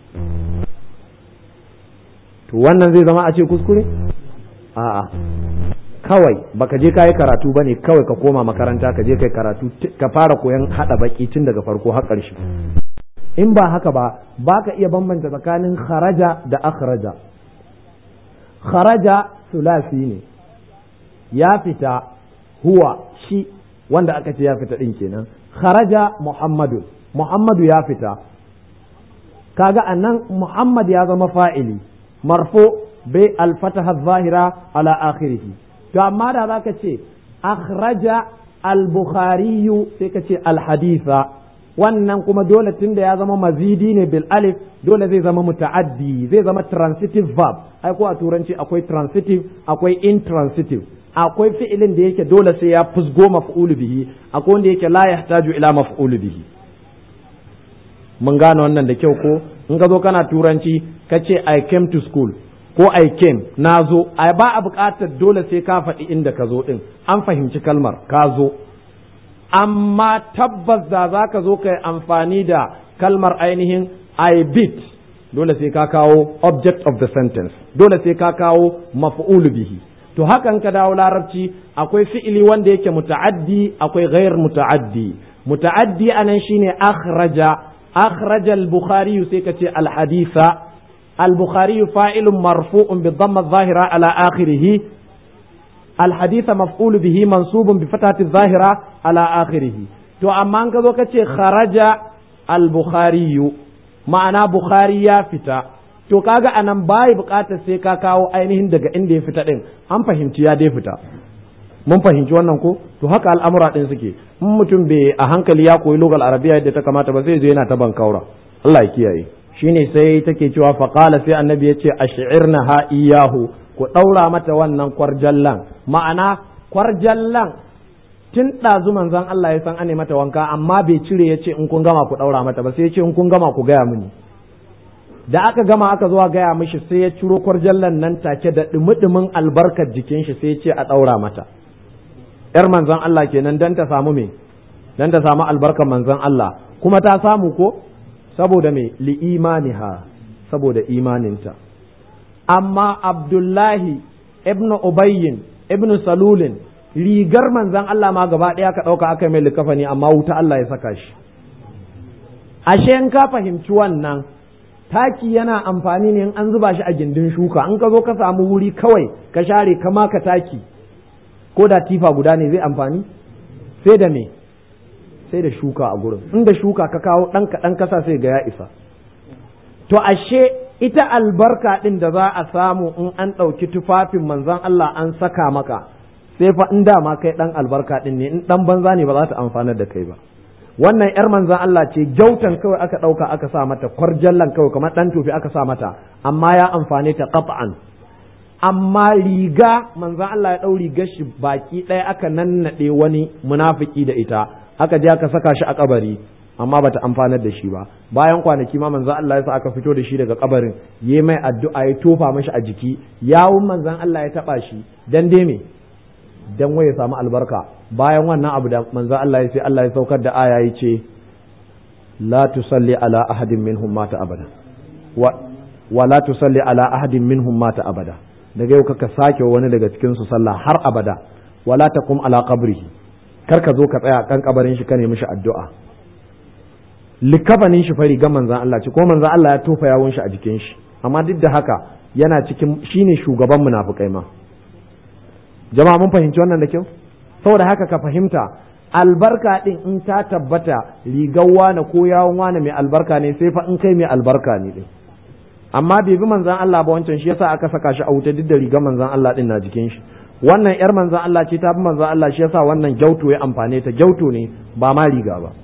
to wannan zai zama a ce kuskure a'a kawai baka je kayi karatu bane kawai ka koma makaranta ka je kai karatu ka fara koyan hada baki tun daga farko har ƙarshe in ba haka ba baka iya bambanta tsakanin kharaja da akhraja kharaja sulasi ne ya fita huwa shi wanda aka ce ya fita ɗin kenan kharaja muhammadu muhammadu ya fita kaga anan muhammad ya zama fa'ili marfo bai alfataha zahira ala akhirih to amma da zaka ce akhraja al-bukhari sai ka ce al-haditha wannan kuma dole tunda ya zama mazidi ne bil alif dole zai zama muta'addi zai zama transitive verb ai ko a turanci akwai transitive akwai intransitive akwai fi'ilin da yake dole sai ya fusgo maf'ulu bihi akwai wanda yake la yahtaju ila maf'ulu bihi mun gane wannan da kyau ko in ka zo kana turanci ka ce i came to school ko I came na zo ai ba a buƙatar dole sai ka faɗi inda ka zo ɗin an fahimci kalmar ka zo amma tabbas da za ka zo ka yi amfani da kalmar ainihin I beat dole sai ka kawo object of the sentence dole sai ka kawo maf'ulu bihi to hakan ka dawo larabci akwai fi'ili wanda yake muta'addi akwai ghair muta'addi muta'addi anan shine akhraja akhraja al-bukhari sai ka ce al-haditha al-bukhari fa'ilun marfu'un bi dhamma adh-dhahira ala akhirih الحديث مفعول به منصوب بفتحة الظاهرة على آخره تو أما أنك ذو خرج البخاري معنى بخاري يا فتا to kaga anan bai bukatar sai ka kawo ainihin daga inda ya fita din an fahimci ya dai fita mun fahimci wannan ko to haka al'amura din suke in mutum bai a hankali ya koyi lugal arabiya yadda ta kamata ba sai zai yana ta bankaura Allah ya kiyaye shine sai take cewa faqala sai annabi ya ce ash'irna ha iyahu ku ɗaura mata wannan kwarjallan ma'ana kwarjallan tun ɗazu manzon Allah ya san ane mata wanka amma bai cire ya ce in kun gama ku ɗaura mata ba sai ya ce in kun gama ku gaya mini da aka gama aka zuwa gaya mishi sai ya ciro kwarjallan nan take da ɗumi albarkar jikin shi sai ya ce a ɗaura mata ‘yar manzon Allah kenan dan ta samu me dan ta samu albarkar manzon Allah kuma ta samu ko saboda me li'imaniha saboda imaninta amma abdullahi ibn ubayyin ibn salulin rigar manzan Allah ma gaba ɗaya ka ɗauka aka mai likafani amma wuta Allah ya saka shi ashe in ka fahimci wannan taki yana amfani ne in an zuba shi a gindin shuka in ka zo ka samu wuri kawai ka share ka maka taki ko da tifa guda ne zai amfani sai da me sai da shuka a gurin inda shuka ka kawo ɗan kaɗan kasa sai ga ya isa to ashe ita albarka ɗin da za a samu in an ɗauki tufafin manzon Allah an saka maka sai fa in dama kai ɗan albarka ɗin ne in ɗan banza ne ba za ta amfanar da kai ba wannan yar manzon Allah ce gyautan kawai aka ɗauka aka sa mata kwarjallan kawai kamar ɗan tofi aka sa mata amma ya amfane ta qat'an amma riga manzon Allah ya ɗau rigar shi baki ɗaya aka nannaɗe wani munafiki da ita aka je aka saka shi a kabari amma bata amfanar da shi ba bayan kwanaki ma manzon Allah ya sa aka fito da shi daga kabarin yayi mai addu'a ya tofa mashi a jiki yawun manzon Allah ya taba shi dan dai me dan waye samu albarka bayan wannan abu da manzon Allah ya sai Allah ya saukar da aya ya ce la tusalli ala ahadin minhum mata abada wa wa la tusalli ala ahadin minhum mata abada daga yau kaka sake wani daga cikin su sallah har abada wala taqum ala qabrihi kar ka zo ka tsaya kan kabarin shi ka nemi shi addu'a likafanin shi fari ga manzan Allah ce ko manzan Allah ya tofa yawon shi a jikin shi amma duk da haka yana cikin shine shugaban munafukai ma jama'a mun fahimci wannan da kyau saboda haka ka fahimta albarka din in ta tabbata rigar wane ko yawon wane mai albarka ne sai fa in kai mai albarka ne din amma bai bi manzan Allah ba wancan shi yasa aka saka shi a wuta duk da rigar manzan Allah din na jikin shi wannan yar manzan Allah ce ta bi manzan Allah shi yasa wannan gyauto ya amfane ta gyauto ne ba ma riga ba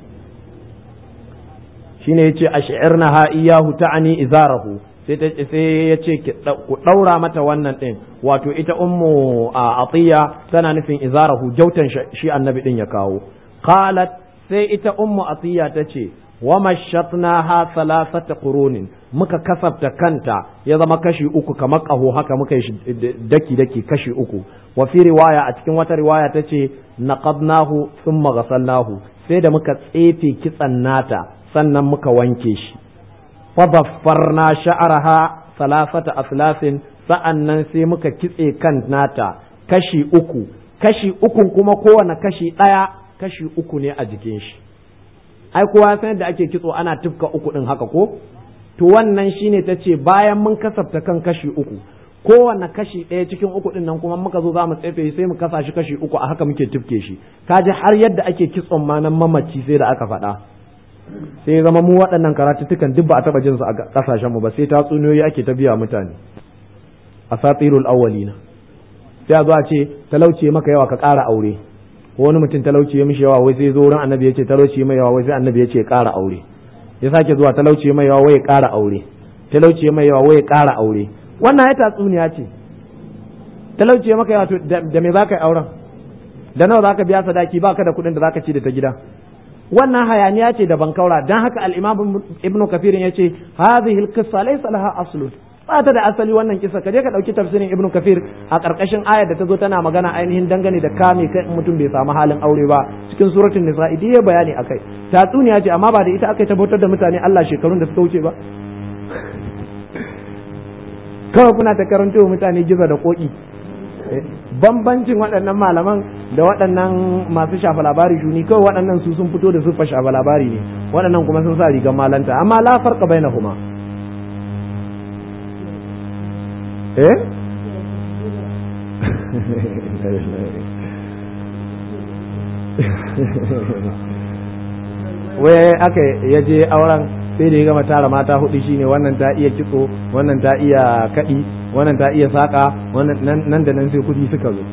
shine yace ash'irna ha iyahu ta'ani izarahu sai ta sai yace ku daura mata wannan din wato ita ummu atiya tana nufin izarahu jautan shi annabi din ya kawo qalat sai ita ummu atiya tace wa mashatnaha thalathata qurunin muka kasafta kanta ya zama kashi uku kamar kaho haka muka yi daki daki kashi uku wa fi riwaya a cikin wata riwaya tace naqadnahu thumma ghasalnahu sai da muka tsefe kitsan nata sannan muka wanke shi fadaffarna sha'araha salasata aslasin sa'annan sai muka kitse kan nata kashi uku kashi uku kuma kowane kashi ɗaya kashi uku ne a jikin shi ai kowa san yadda ake kitso ana tufka uku ɗin haka ko to wannan shine ta ce bayan mun kasafta kan kashi uku kowane kashi ɗaya cikin uku ɗin nan kuma muka zo za mu tsefe sai mu kasa shi kashi uku a haka muke tufke shi kaji har yadda ake kitson ma nan mamaci sai da aka faɗa sai zama mu waɗannan karatuttukan duk ba a taɓa jin su a ƙasashen mu ba sai tatsuniyoyi ake ta biya mutane a satirul awwalina sai a zo a ce talauce maka yawa ka ƙara aure ko wani mutum talauce ya mishi yawa wai sai zo wurin annabi ya ce talauce mai yawa wai sai annabi ya ce ƙara aure ya sake zuwa talauce mai yawa wai ya ƙara aure talauce mai yawa wai ya ƙara aure wannan ya tatsuniya ce talauce maka yawa to da me zaka yi auren da nawa zaka biya sadaki baka da kuɗin da zaka ci da ta gida wannan hayaniya ce da bankaura dan haka al-imam ibn kafirin yace hadhihi al-qissa laysa laha aslun ba ta da asali wannan kisa ka je ka dauki tafsirin ibnu kafir a karkashin ayar da ta zo tana magana ainihin dangane da kame kai mutum bai samu halin aure ba cikin suratul nisa idi ya bayani akai tatsuniya ce amma ba da ita akai tabbatar da mutane Allah shekarun da suka wuce ba kawai kuna ta karanto wa mutane gizo da koki bambancin waɗannan malaman da waɗannan masu shafa labari shuni kawai waɗannan su sun fito da siffa shafa labari ne waɗannan kuma sun sa rigar malanta amma la farqa bainahuma eh wai aka yaje auren sai da ya gama tara mata hudu shine wannan ta iya kitso wannan ta iya kaɗi wannan ta iya saƙa wannan nan da nan sai kudi suka zo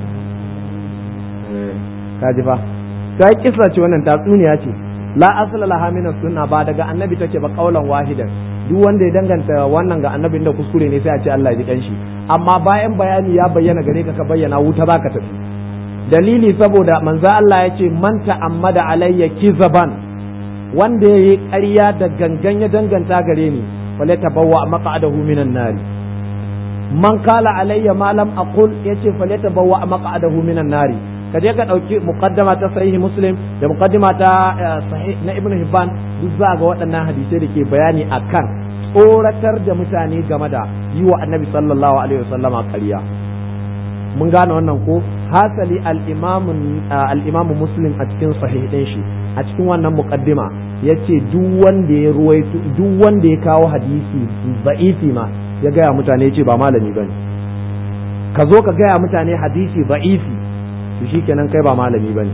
ka ji fa ta kisa ce wannan tatsuniya ce la asala laha min sunna ba daga annabi take ba kaulan wahidan duk wanda ya danganta wannan ga annabin da kuskure ne sai a ce Allah ya ji kanshi amma bayan bayani ya bayyana gare ka ka bayyana wuta zaka tafi dalili saboda manzo Allah ya ce man ta'ammada alayya kizaban wanda ya yi ƙarya da gangan ya danganta gare ni wale tabawwa maq'adahu minan nari man kala alayya ma lam aqul yace fale tabawwa maq'adahu minan nari ka je ka dauki muqaddama ta sahih muslim da muqaddima ta sahih na ibnu hibban duk za ga waɗannan hadisai da ke bayani akan tsoratar da mutane game da yi wa annabi sallallahu alaihi wasallama ƙarya mun gane wannan ko hasali al-imamu muslim a cikin sahih din shi a cikin wannan muqaddima yace duk wanda ya ruwaito duk wanda ya kawo hadisi za'ifi ma ya gaya mutane yace ba malami bane ka zo ka gaya mutane hadisi za'ifi to shikenan kai ba malami bane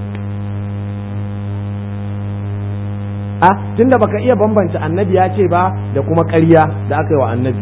a tunda baka iya bambanta annabi ya ce ba da kuma ƙarya da aka yi wa annabi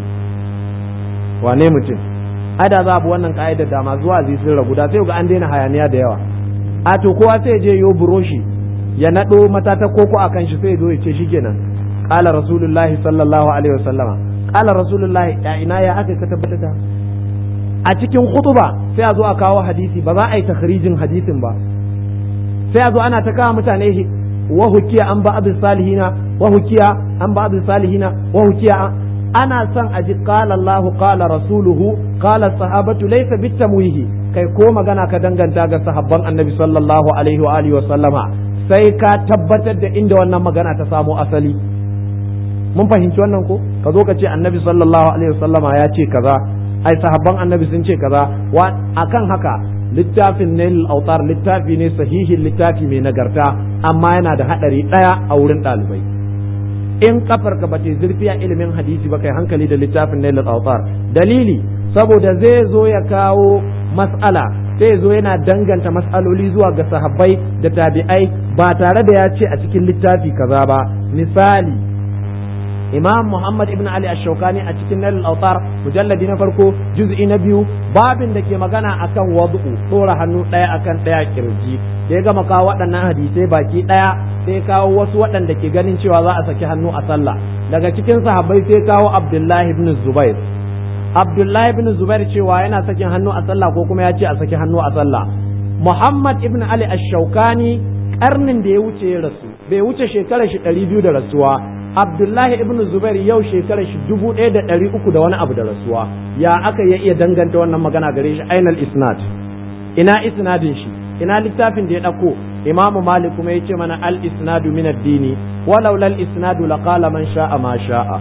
wane mutum ada za bu wannan ka'idar da masu wa'azi sun ragu da sai ga an daina hayaniya da yawa a to kowa sai je yo buroshi ya nado matata koko a kan shi sai zo ya ce shikenan qala rasulullahi sallallahu alaihi wasallama qala rasulullahi ya ina ya aka ka tabbata a cikin khutba sai a zo a kawo hadisi ba za a yi takhrijin hadisin ba sai a zo ana ta kawo mutane wa hukiya an ba'd salihina wa hukiya an ba'd salihina wa hukiya ana son a ji qala Allahu qala rasuluhu qala sahabatu laysa bitamwihi kai ko magana ka danganta ga sahabban annabi sallallahu alaihi wa alihi wa sallama sai ka tabbatar da inda wannan magana ta samo asali mun fahimci wannan ko ka zo ka ce annabi sallallahu alaihi wa sallama ya ce kaza ai sahabban annabi sun ce kaza wa akan haka littafin nail autar littafi ne sahihin littafi mai nagarta amma yana da hadari daya a wurin ɗalibai in kafar ka bace zurfi a ilimin hadisi ba kai hankali da littafin nail autar dalili saboda zai zo ya kawo mas'ala sai zo yana danganta mas'aloli zuwa ga sahabbai da tabi'ai ba tare da ya ce a cikin littafi kaza ba misali imam muhammad ibn ali ash-shawkani a cikin nail autar mujalladi na farko juz'i na biyu babin da ke magana akan wadu'u tsora hannu ɗaya akan ɗaya kirji da ya gama kawo waɗannan hadisai baki ɗaya sai kawo wasu waɗanda ke ganin cewa za a saki hannu a sallah daga cikin sahabbai sai kawo abdullahi ibn zubair abdullahi ibn zubair cewa yana sakin hannu a sallah ko kuma ya ce a saki hannu a sallah muhammad ibn ali ash-shawkani karnin da ya wuce ya rasu bai wuce shekarar shi ɗari biyu da rasuwa abdullahi ibn zubair yau shekarar shi dubu ɗaya da ɗari uku da wani abu da rasuwa ya aka ya iya danganta wannan magana gare shi ainal isnad ina isnadin shi ina littafin da ya ɗauko imamu malik kuma ya ce mana al isnadu min addini walau lal isnadu laqala man sha'a ma sha'a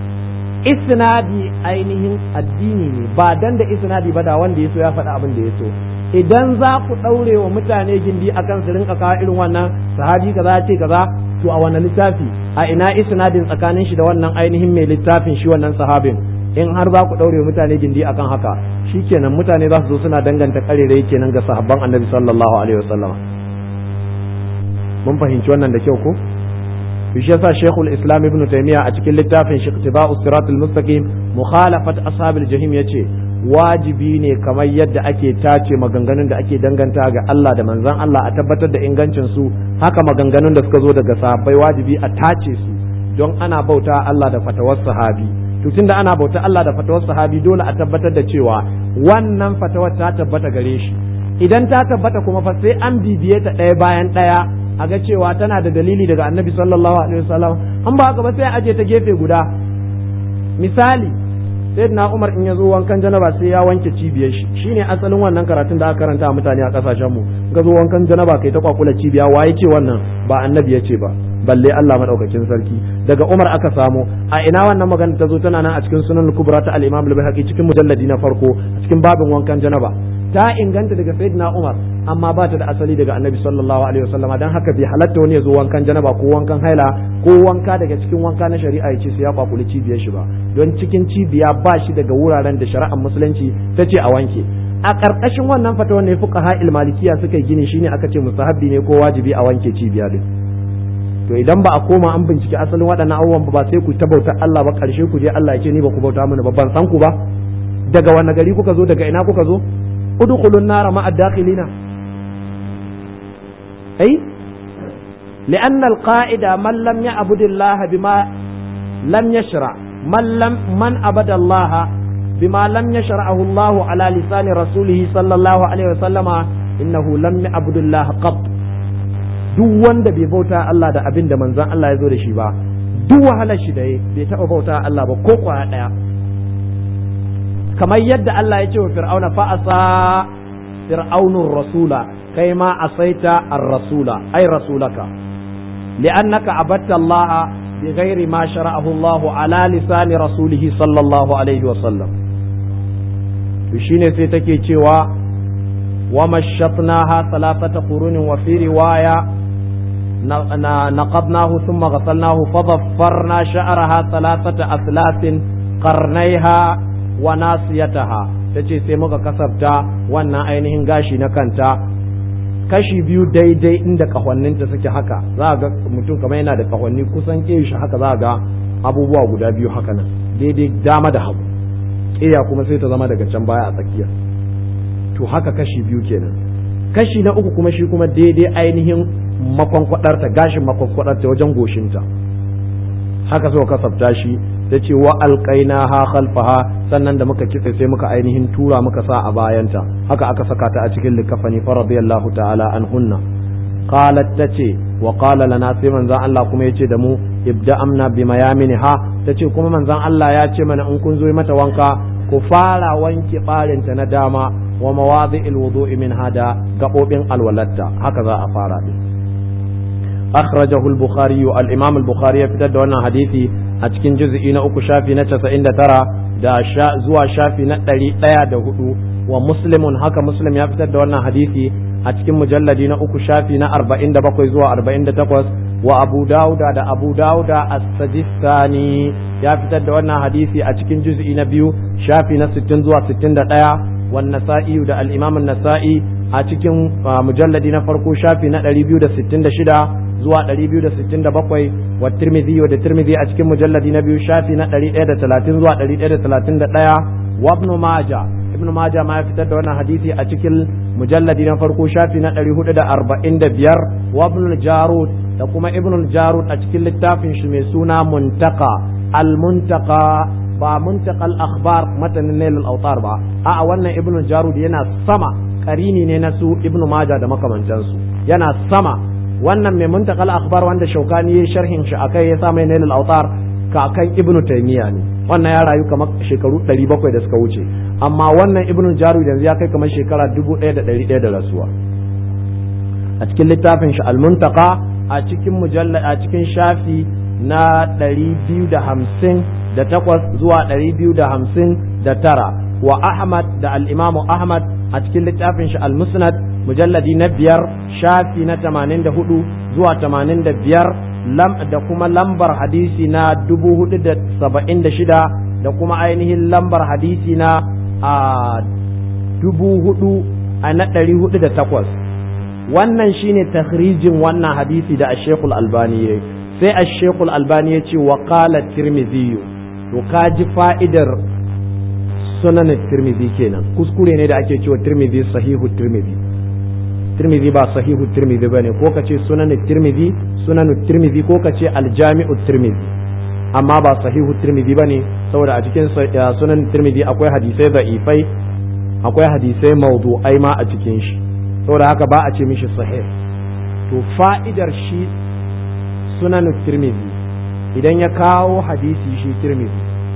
isnadi ainihin addini ne ba dan da isnadi ba da wanda ya so ya faɗi abin da ya so idan za ku ɗaure wa mutane gindi akan su rinka kawo irin wannan sahabi kaza ce kaza to a wannan littafi a ina isnadin tsakanin shi da wannan ainihin mai littafin shi wannan sahabin in har za ku ɗaure mutane gindi akan haka shikenan mutane za su zo suna danganta karerai kenan ga sahabban annabi sallallahu alaihi wasallam mun fahimci wannan da kyau ko shi yasa shekul islam ibn taymiya a cikin littafin shi ittiba'us siratul mustaqim mukhalafat ashabil jahim yace wajibi ne kamar yadda ake tace maganganun da ake danganta ga Allah da manzon Allah a tabbatar da ingancin su haka maganganun da suka zo daga sahabbai wajibi a tace su don ana bauta Allah da fatawar sahabi to tunda ana bauta Allah da fatawar sahabi dole a tabbatar da cewa wannan fatawar ta tabbata gare shi idan ta tabbata kuma fa sai an bibiye ta ɗaya bayan ɗaya a ga cewa tana da dalili daga annabi sallallahu alaihi wasallam an ba haka ba sai aje ta gefe guda misali sayyidina Umar in ya zo wankan janaba sai ya wanke cibiyar shi shine asalin wannan karatun da aka karanta a mutane a kasashen mu ga zo wankan janaba kai ta kwakula cibiya waye ce wannan ba annabi ya ce ba balle Allah madaukakin sarki daga Umar aka samu a ina wannan magana ta zo tana nan a cikin sunan kubra ta al-Imam al-Baihaqi cikin mujalladi na farko a cikin babin wankan janaba ta inganta daga sayyidina Umar amma ba ta da asali daga annabi sallallahu alaihi wasallama dan haka bai halatta wani ya zo wankan janaba ko wankan haila ko wanka daga cikin wanka na shari'a ya ce sai ya kwakuli cibiyar shi ba don cikin cibiya ba shi daga wuraren da shari'ar musulunci ta ce a wanke a ƙarƙashin wannan fata ne fuqaha malikiya suka yi gini shine aka ce mustahabbi ne ko wajibi a wanke cibiya din to idan ba a koma an bincike asalin waɗannan abubuwan ba sai ku ta bautar Allah ba ƙarshe ku je Allah ya ce ni ba ku bauta mini ba ban san ku ba daga wani gari kuka zo daga ina kuka zo udkhulun nara ma'a dakhilina ai لأن القائد من لم يعبد الله بما لم يشرع من لم من عبد الله بما لم يشرعه الله على لسان رسوله صلى الله عليه وسلم إنه لم يعبد الله قط duk wanda bai bauta Allah da abin da manzon Allah ya zo da shi ba duk wahalar shi da bai taɓa bauta Allah ba ko kwaya ɗaya kamar yadda Allah ya ce wa fir'auna fa asa fir'aunur rasula kai ma asaita ar-rasula ay rasulaka li'annaka abatta Allah بغير ما شرعه الله على لسان رسوله صلى الله عليه وسلم shine sai take cewa wa mashatnaha thalathata qurun wa fi riwaya نقضناه ثم غسلناه فضفرنا شعرها ثلاثة أثلاث قرنيها وناسيتها tace sai muka kasabta wannan ainihin gashi na kanta kashi biyu daidai inda kahonninta suke haka za ga mutum kamar yana da kahonni kusan shi haka za ga abubuwa guda biyu haka nan daidai dama da hagu ƙeya kuma sai ta zama daga can baya a tsakiya to haka kashi biyu kenan kashi na uku kuma shi kuma daidai ainihin makwankwadarta gashin makwankwadarta wajen goshinta haka so kasafta shi ta ce wa alƙaina ha khalfaha sannan da muka kitse sai muka ainihin tura muka sa a bayanta haka aka saka ta a cikin likafani fa radiyallahu ta'ala an hunna qalat tace wa qala lana sai manzon Allah kuma yace da mu ibda amna bi ha tace kuma manzon Allah ya ce mana in kun zo mata wanka ku fara wanke barinta na dama wa mawadi'il wudu'i min hada gabobin alwalatta haka za a fara din أخرجه البخاري الإمام البخاري في دون حديثي أتكن جزء أكو شافي نتسا إن ترى دا شا زوا شافي نتري لا دا هدو ومسلم هكا مسلم يفتد دون حديثي أتكن مجلد أكو شافي نا أربعين دا بقوي زوا أربعين دا تقوس وأبو داود دا أبو داود السجستاني يفتد دون حديثي أتكن جزء نبيو شافي نستن زوا ستين دا والنسائي دا الإمام النسائي أتكن مجلد نفرقو شافي نا 266 zuwa 267 wa tirmidhi da tirmidhi a cikin mujalladi na biyu shafi na 130 zuwa 131 wa ibn maja ibn maja ma ya fitar da wannan hadisi a cikin mujalladi na farko shafi na 445 wa ibn jarud da kuma ibn jarud a cikin littafin shi mai suna muntaka al muntaka ba muntaka al akhbar matanin nail al awtar ba a'a wannan ibn jarud yana sama karini ne na su ibn maja da makamantansu yana sama wannan mai muntakal akhbar wanda shaukani ya sharhin shi akai ya sa mai nailul autar kakan ibnu taymiya ne wannan ya rayu kamar shekaru 700 da suka wuce amma wannan ibnu jarud yanzu ya kai kamar shekara 1100 da rasuwa a cikin littafin shi al-muntaka a cikin mujalla a cikin shafi na 250 da takwas zuwa 250 da tara wa ahmad da al-imamu ahmad a cikin littafin shi al-musnad mujalladi na biyar shafi na tamanin da hudu zuwa tamanin da biyar da kuma lambar hadisi na dubu hudu da saba'in da shida da kuma ainihin lambar hadisi na a dubu hudu a na ɗari hudu da takwas wannan shine takhrijin wannan hadisi da ashekul albani ya sai ashekul albani ya ce wa qala tirmidhi to ka ji fa'idar sunan tirmidhi kenan kuskure ne da ake cewa tirmidhi sahihu tirmidhi tirmidhi ba sahihu tirmidhi bane ko kace sunan tirmidhi sunan tirmidhi ko kace aljami'u tirmidhi amma ba sahihu tirmidhi bane saboda a cikin sunan tirmidhi akwai hadisai da'ifai akwai hadisai mawdu'ai ma a cikin shi saboda haka ba a ce mishi sahih to fa'idar shi sunan tirmidhi idan ya kawo hadisi shi tirmidhi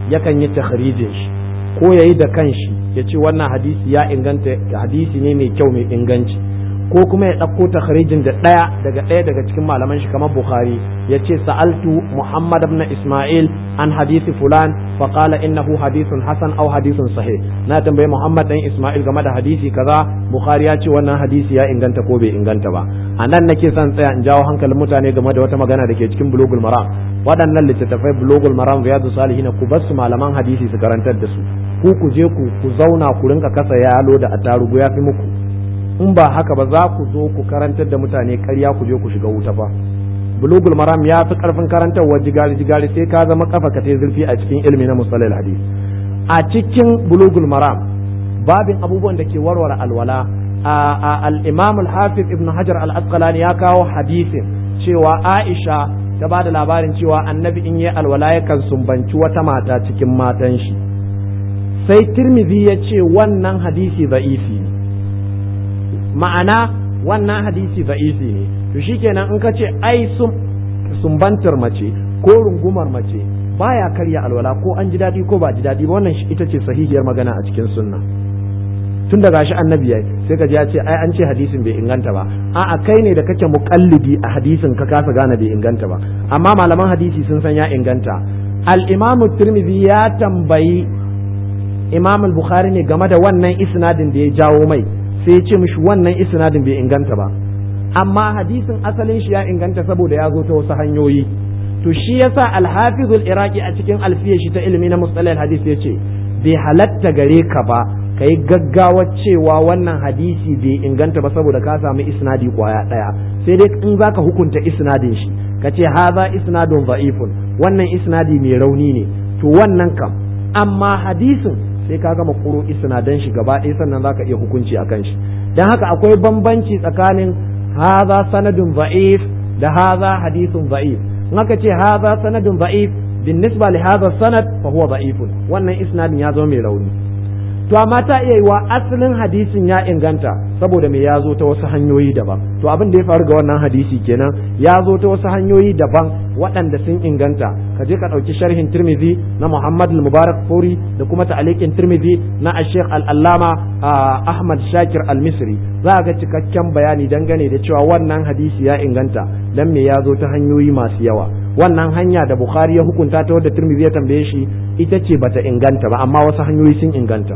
yakan yi takhrijin shi ko yayi da kanshi ya ce wannan hadisi ya inganta hadisi ne mai kyau mai inganci ko kuma ya ɗauko takhrijin da ɗaya daga ɗaya daga cikin malaman shi kamar Bukhari ya ce sa'altu Muhammad ibn Ismail an hadisi fulan fa qala innahu hadithun hasan aw hadithun sahih na tambayi Muhammad dan Ismail game da hadisi kaza Bukhari ya ce wannan hadisi ya inganta ko bai inganta ba a nan nake son tsaya in jawo hankalin mutane game da wata magana da ke cikin bulugul maram waɗannan littattafai bulugul maram riyadu salihin ku bar su malaman hadisi su karantar da su ku ku je ku ku zauna ku rinka kasa yalo da attarugu ya fi muku in ba haka ba za ku zo ku karantar da mutane karya ku je ku shiga wuta fa bulugul maram ya fi karfin karantarwa jigari jigari sai ka zama kafa ka tai zurfi a cikin ilmi na musalal hadis a cikin bulugul maram babin abubuwan da ke warware alwala al-imam al-hafiz ibn hajar al-asqalani ya kawo hadisin cewa aisha ta ba da labarin cewa annabi in yi alwala yakan sumbanci wata mata cikin matan shi sai tirmidhi ya ce wannan hadisi za'ifi ne ma'ana wannan hadisi za'ifi ne to shikenan in ka ce ai sumbantar mace ko rungumar mace baya karya alwala ko an ji daɗi ko ba ji daɗi ba wannan ita ce sahihiyar magana a cikin sunna tun da gashi annabi yayi sai ka ji ya ce ai an ce hadisin bai inganta ba a'a kai ne da kake muqallidi a hadisin ka kasa gane bai inganta ba amma malaman hadisi sun san ya inganta al-imamu tirmidhi ya tambayi imam al-bukhari ne game da wannan isnadin da ya jawo mai sai ya ce mishi wannan isnadin bai inganta ba amma hadisin asalin shi ya inganta saboda ya zo ta wasu hanyoyi to shi yasa al-hafiz al-iraqi a cikin alfiyar shi ta ilimi na mustalah hadis ya ce bai halatta gare ka ba kai gaggawa cewa wannan hadisi bai inganta ba saboda ka samu isnadi kwaya daya sai dai in zaka hukunta isnadin shi ka ce haza isnadun da'ifun wannan isnadi mai rauni ne to wannan kam amma hadisin sai ka gama kuro isnadan shi gaba ɗaya sannan zaka iya hukunci akan shi dan haka akwai bambanci tsakanin haza sanadun da'if da haza hadisun da'if in aka ce haza sanadun da'if بالنسبة لهذا السند فهو ضعيف wannan isnadin ya zo mai rauni to amma ta iya yiwa asalin hadisin ya inganta saboda me ya zo ta wasu hanyoyi daban to abin da ya faru ga wannan hadisi kenan ya zo ta wasu hanyoyi daban waɗanda sun inganta ka je ka ɗauki sharhin tirmidhi na muhammad al-mubarak furi da kuma ta'aliqin tirmidhi na ash-shaykh al-allama ahmad shakir al-misri za ga cikakken bayani dangane da cewa wannan hadisi ya inganta dan me ya zo ta hanyoyi masu yawa wannan hanya da bukhari ya hukunta ta wadda tirmidhi ya tambaye shi ita ce bata inganta ba amma wasu hanyoyi sun inganta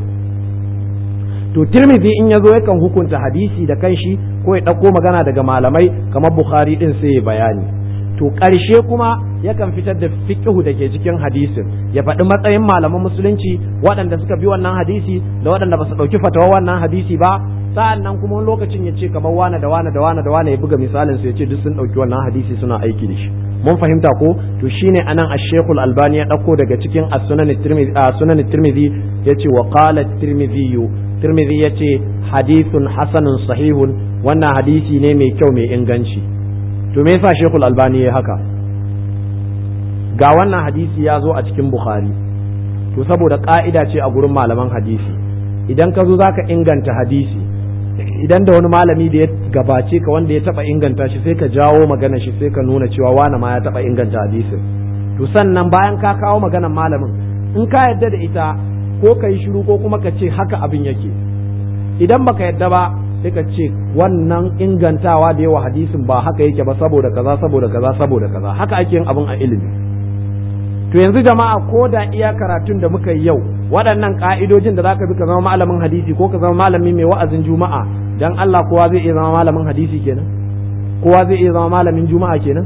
to tirmidhi in ya zo yakan hukunta hadisi da kanshi ko ya ɗauko magana daga malamai kamar bukhari din sai ya bayani to ƙarshe kuma yakan fitar da fiqhu da ke cikin hadisin ya faɗi matsayin malaman musulunci waɗanda suka bi wannan hadisi da waɗanda ba su ɗauki fatawa wannan hadisi ba sa'an nan kuma wani lokacin ya ce kamar wane da wane da wane da wane ya buga misalin su ya ce duk sun ɗauki wannan hadisi suna aiki da shi mun fahimta ko to shine anan ash-shaykh al-albani ya ɗauko daga cikin as-sunan at-tirmidhi sunan at-tirmidhi yace wa qala at-tirmidhi tirmidhi yace hadithun hasanun sahihun wannan hadisi ne mai kyau mai inganci to me yasa shekul albani ya haka ga wannan hadisi ya zo a cikin bukhari to saboda ka'ida ce a gurin malaman hadisi idan ka zo zaka inganta hadisi idan da wani malami da ya gabace ka wanda ya taba inganta shi sai ka jawo magana shi sai ka nuna cewa wani ma ya taba inganta hadisin to sannan bayan ka kawo maganar malamin in ka yadda da ita ko ka yi shiru ko kuma ka ce haka abin yake idan baka yadda ba sai ka ce wannan ingantawa da yawa hadisin ba haka yake ba saboda kaza saboda kaza saboda kaza haka ake yin abin a ilimi to yanzu jama'a ko da iya karatun da muka yi yau waɗannan ka'idojin da zaka bi ka zama malamin hadisi ko ka zama malami mai wa'azin juma'a dan Allah kowa zai iya zama malamin hadisi kenan kowa zai iya zama malamin juma'a kenan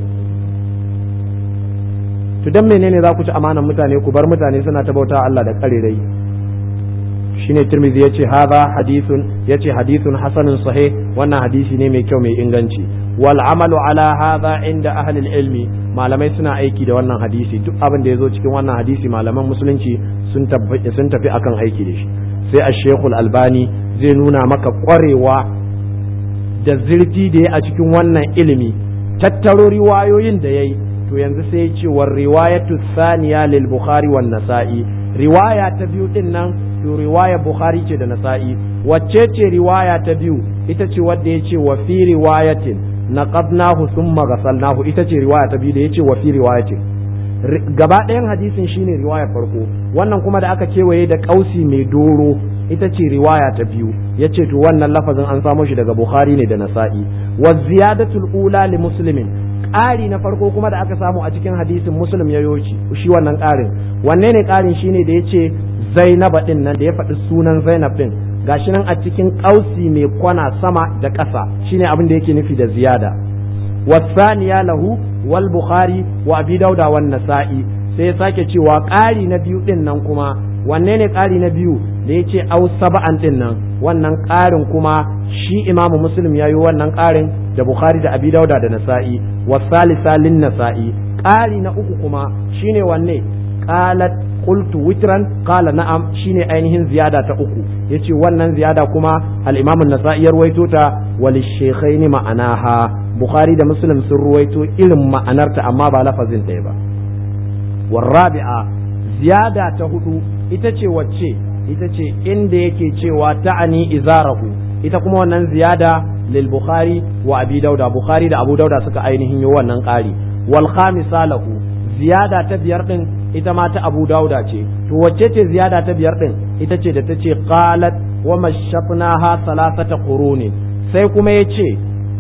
to dan menene za ku ci amanan mutane ku bar mutane suna ta bauta Allah da karerai shine Tirmidhi yace hadha hadithun yace hadithun hasanun sahih wannan hadisi ne mai kyau mai inganci wal amalu ala hadha inda ahli ilmi malamai suna aiki da wannan hadisi duk abin da yazo cikin wannan hadisi malaman musulunci sun tafi sun tafi akan aiki da shi sai ash-shaykh al-albani zai nuna maka kwarewa da zirti da ya a cikin wannan ilimi tattaro riwayoyin da yayi to yanzu sai ya ce war riwayatu thaniya lil bukhari wan nasa'i riwaya ta biyu din nan to riwaya bukhari ce da nasa'i wacce ce riwaya ta biyu ita ce wadda ya ce wa fi riwayatin naqadnahu thumma ghasalnahu ita ce riwaya ta biyu da ya ce wa fi riwayatin gaba ɗayan hadisin shine riwaya farko wannan kuma da aka kewaye da ƙausi mai doro ita ce riwaya ta biyu ya ce to wannan lafazin an samo shi daga bukhari ne da nasa'i wa ziyadatul ula li muslimin ƙari na farko kuma da aka samu a cikin hadisin muslim ya yoci shi wannan ƙarin wanne ne ƙarin shine da ya ce zainaba ɗin nan da ya faɗi sunan zainab ɗin gashi nan a cikin ƙausi mai kwana sama da ƙasa shine abin da yake nufi da ziyada wasaniya lahu wal bukhari wa abi dauda wan nasa'i sai ya sake cewa ƙari na biyu ɗin nan kuma wanne ne ƙari na biyu da ya ce au saba'an ɗin nan wannan ƙarin kuma shi imamu muslim ya yi wannan ƙarin da bukhari da abi dauda da nasa'i wasalisa lin nasa'i ƙari na uku kuma shine wanne qalat qultu witran qala na'am shine ainihin ziyada ta uku yace wannan ziyada kuma al-imam an-nasa'i ya ruwaito ta wal shaykhaini ma'anaha bukhari da muslim sun ruwaito irin ma'anarta amma ba lafazin ɗaya ba warrabi'a ziyada ta hudu ita ce wacce ita ce inda yake cewa ta'ani izarahu ita kuma wannan ziyada lil bukhari wa abi dauda bukhari da abu dauda suka ainihin yi wannan ƙari wal khamisa lahu ziyada ta biyar din ita ma ta abu dauda ce to wacce ce ziyada ta biyar din ita ce da ta ce qalat wa mashafnaha salasata quruni sai kuma yace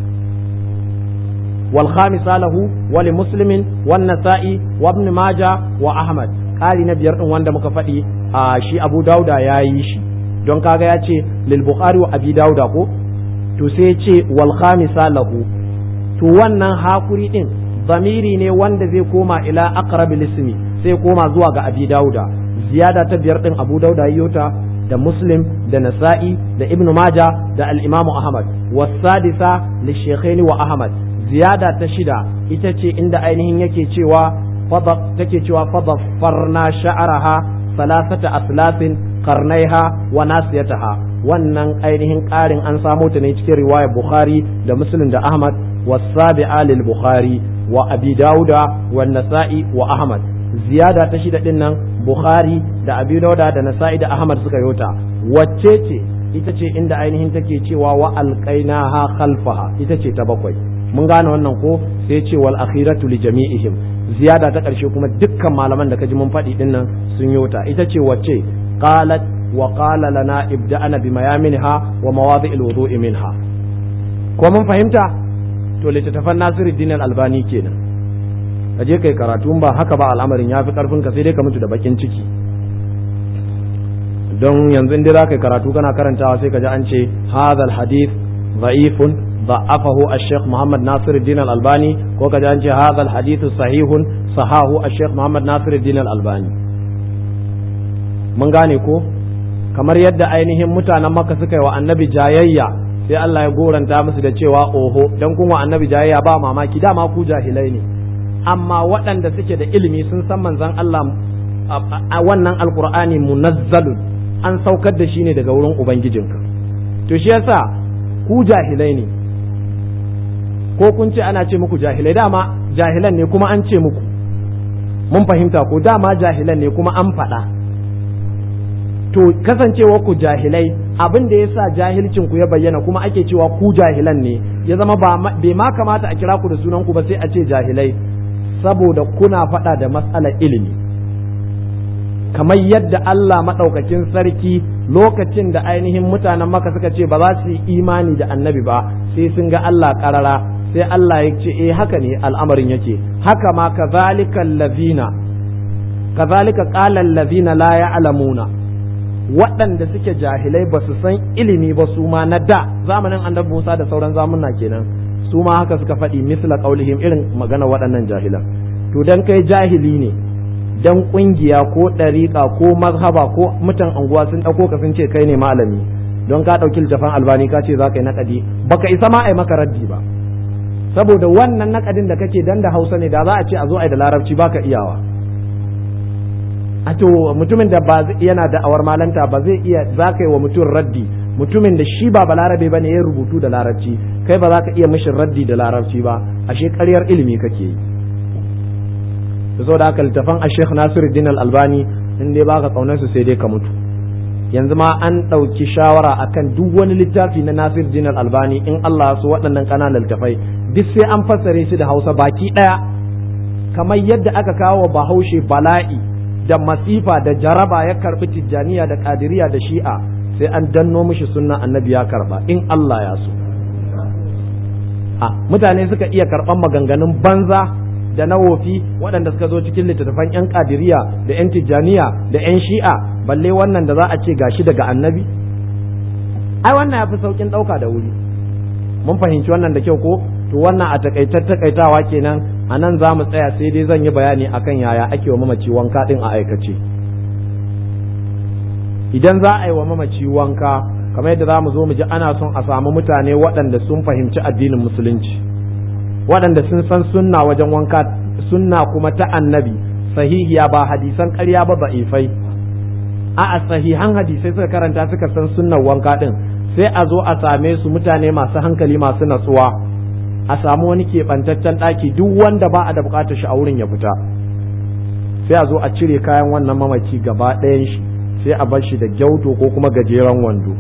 wal khamisa lahu wa li muslimin wan nasa'i wa ibn majah wa ahmad ƙari na biyar din wanda muka faɗi a shi abu dauda ya yi shi don kaga ya ce lil bukhari wa abi dauda ko to sai ya ce wal khamisa lahu to wannan hakuri din zamiri ne wanda zai koma ila aqrabil ismi sai koma zuwa ga abi dauda ziyada ta biyar din abu dauda yota da muslim da nasa'i da ibnu maja da al-imam ahmad wasadisa li shaykhaini wa ahmad ziyada ta shida ita ce inda ainihin yake cewa take cewa fadaffarna sha'araha salasata aslafin karnaiha wa nasiyataha wannan ainihin ƙarin an samo ta ne cikin riwayar bukhari da muslim da ahmad wasabi'a lil bukhari wa abi dauda wa nasa'i wa ahmad ziyada ta shida din nan bukhari da abi dauda da nasa'i da ahmad suka yota wacce ce ita ce inda ainihin take cewa wa alqainaha khalfaha ita ce ta bakwai mun gane wannan ko sai ce wal akhiratu li jami'ihim ziyada ta ƙarshe kuma dukkan malaman da kaji mun faɗi din nan sun yota ita ce wacce qalat wa qala lana ibda'ana bi mayaminha wa mawadi'il wudu'i minha ko mun fahimta to littattafan Nasiruddin Al-Albani kenan ka je kai karatu ba haka ba al'amarin yafi karfin ka sai dai ka mutu da bakin ciki don yanzu in dai za ka karatu kana karantawa sai ka ji an ce hadha hadith dha'ifun ضعفه الشيخ محمد ناصر الدين الألباني وكذا أنت هذا الحديث صحيح صحاه الشيخ محمد ناصر الدين الألباني من gane ko kamar yadda ainihin mutanen maka suka yi wa annabi jayayya sai Allah ya goranta musu da cewa oho dan kun wa annabi jayayya ba mamaki dama ku jahilai ne amma waɗanda suke da ilimi sun san manzon Allah a wannan alqur'ani munazzalun an saukar da shi ne daga wurin ubangijinka to shi yasa ku jahilai ne ko kun ce ana ce muku jahilai dama jahilan ne kuma an ce muku mun fahimta ko dama jahilan ne kuma an faɗa to kasancewa ku jahilai abin da yasa jahilcin ku ya bayyana kuma ake cewa ku jahilan ne ya zama bai ma kamata a kira ku da sunan ku ba sai a ce jahilai saboda kuna faɗa da matsalar ilimi kamar yadda Allah maɗaukakin sarki lokacin da ainihin mutanen maka suka ce ba za su yi imani da annabi ba sai sun ga Allah ƙarara sai Allah ya ce eh haka ne al'amarin yake haka ma kazalika allazina kazalika qala allazina la ya'lamuna waɗanda suke jahilai ba su san ilimi ba su ma na da zamanin annabi Musa da sauran zamuna kenan su ma haka suka faɗi misla qaulihim irin magana waɗannan jahilan to dan kai jahili ne dan kungiya ko ɗariƙa ko mazhaba ko mutan anguwa sun ɗauko ka sun ce kai ne malami don ka ɗauki littafin albani ka ce za ka yi naƙadi baka isa ma a yi maka raddi ba saboda wannan naƙadin da kake dan da hausa ne da za a ce a zo a yi da larabci baka iyawa a to mutumin da ba yana da awar malanta ba zai iya za ka yi wa mutum raddi mutumin da shi ba balarabe ba ne ya rubutu da larabci kai ba za ka iya mishin raddi da larabci ba ashe ƙaryar ilimi kake yi da saboda haka littafan a sheikh nasiruddin al-albani in dai baka kaunar su sai dai ka mutu yanzu ma an ɗauki shawara akan duk wani littafi na nasiruddin al-albani in Allah su waɗannan ƙananan littafai duk sai an fassare su da hausa baki ɗaya kamar yadda aka kawo bahaushe bala'i da masifa da jaraba ya karbi tijjaniya da kadiriya da shi'a sai an danno mishi sunna annabi ya karba in Allah ya so a mutane suka iya karban maganganun banza da na wofi waɗanda suka zo cikin littattafan 'yan kadiriya da 'yan tijjaniya da 'yan shi'a balle wannan da za a ce gashi daga annabi ai wannan ya fi saukin ɗauka da wuri mun fahimci wannan da kyau ko to wannan a takaitar takaitawa kenan a nan za mu tsaya sai dai zan yi bayani akan yaya ake wa mamaci wanka ɗin a aikace idan za a yi wa mamaci wanka kamar yadda za mu zo mu ji ana son a samu mutane waɗanda sun fahimci addinin musulunci waɗanda sun san sunna wajen wanka sunna kuma ta annabi sahihiya ba hadisan ƙarya ba ba'ifai a sahihan hadisai suka karanta suka san sunnan wanka ɗin sai a zo a same su mutane masu hankali masu natsuwa a samu wani keɓantaccen ɗaki duk wanda ba a da buƙatar shi a wurin ya fita sai a zo a cire kayan wannan mamaci gaba ɗayan shi sai a bar shi da gyauto ko kuma gajeren wando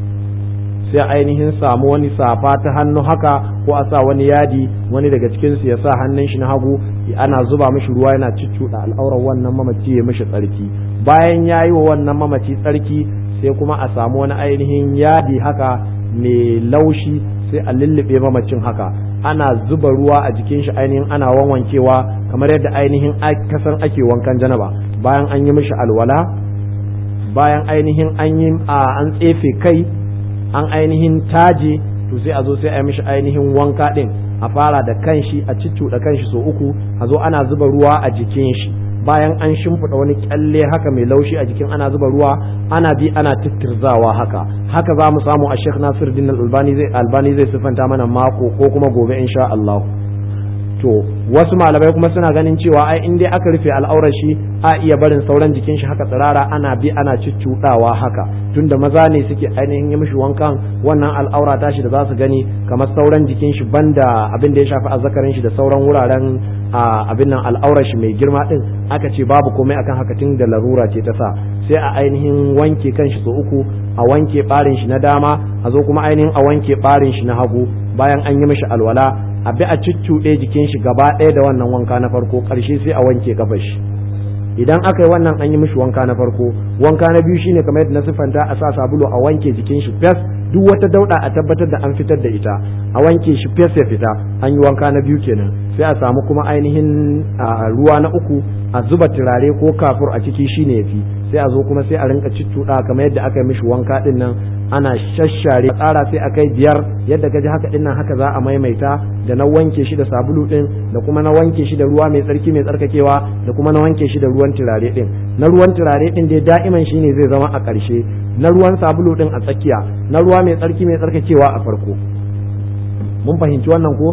sai ainihin samu wani safa ta hannu haka ko a sa wani yadi wani daga cikinsu ya sa hannun shi na hagu ana zuba mishi ruwa yana ciccuɗa al'aurar wannan mamaci ya mishi tsarki bayan ya yi wa wannan mamaci tsarki sai kuma a samu wani ainihin yadi haka mai laushi sai a lullube mamacin haka ana zuba ruwa a jikin shi ainihin ana wanwankewa kamar yadda ainihin kasan ake wankan janaba bayan an yi mishi alwala bayan ainihin an yi an tsefe kai an ainihin taje to sai a zo sai a yi mishi ainihin wanka din a fara da kanshi a ciccuɗa kanshi so uku a zo ana zuba ruwa a jikin shi bayan an shimfiɗa wani kyalle haka mai laushi a jikin ana zuba ruwa ana bi ana tittirzawa haka haka za mu samu a Sheikh Nasiruddin Albani zai Albani zai sifanta mana mako ko kuma gobe insha Allah to wasu malamai kuma suna ganin cewa ai in dai aka rufe al'aurar shi a iya barin sauran jikin shi haka tsirara ana bi ana cuccuɗawa haka tunda maza ne suke ainihin yi mishi wankan wannan al'aura tashi da za su gani kamar sauran jikin shi banda abin da ya shafi azzakarin shi da sauran wuraren abin nan al'aurar shi mai girma din aka ce babu komai akan haka tun da larura ce ta sa sai a ainihin wanke kan shi so uku a wanke barin shi na dama a zo kuma ainihin a wanke barin shi na hagu bayan an yi mishi alwala a bi a cuccuɗe jikin shi gaba ɗaya da wannan wanka na farko ƙarshe sai a wanke kafar shi idan aka yi wannan an yi mishi wanka na farko wanka na biyu shine kamar yadda na siffanta a sa sabulu a wanke jikin shi fes duk wata dauɗa a tabbatar da an fitar da ita a wanke shi fes ya fita an yi wanka na biyu kenan sai a samu kuma ainihin ruwa na uku a zuba turare ko kafur a ciki shine yafi sai a zo kuma sai a rinka ciccuɗa kamar yadda aka yi mishi wanka din nan ana shashare tsara sai a kai biyar yadda ka ji haka din nan haka za a maimaita da na wanke shi da sabulu din da kuma na wanke shi da ruwa mai tsarki mai tsarkakewa da kuma na wanke shi da ruwan turare din na ruwan turare din dai da'iman shine zai zama a ƙarshe na ruwan sabulu din a tsakiya na ruwa mai tsarki mai tsarkakewa a farko mun fahimci wannan ko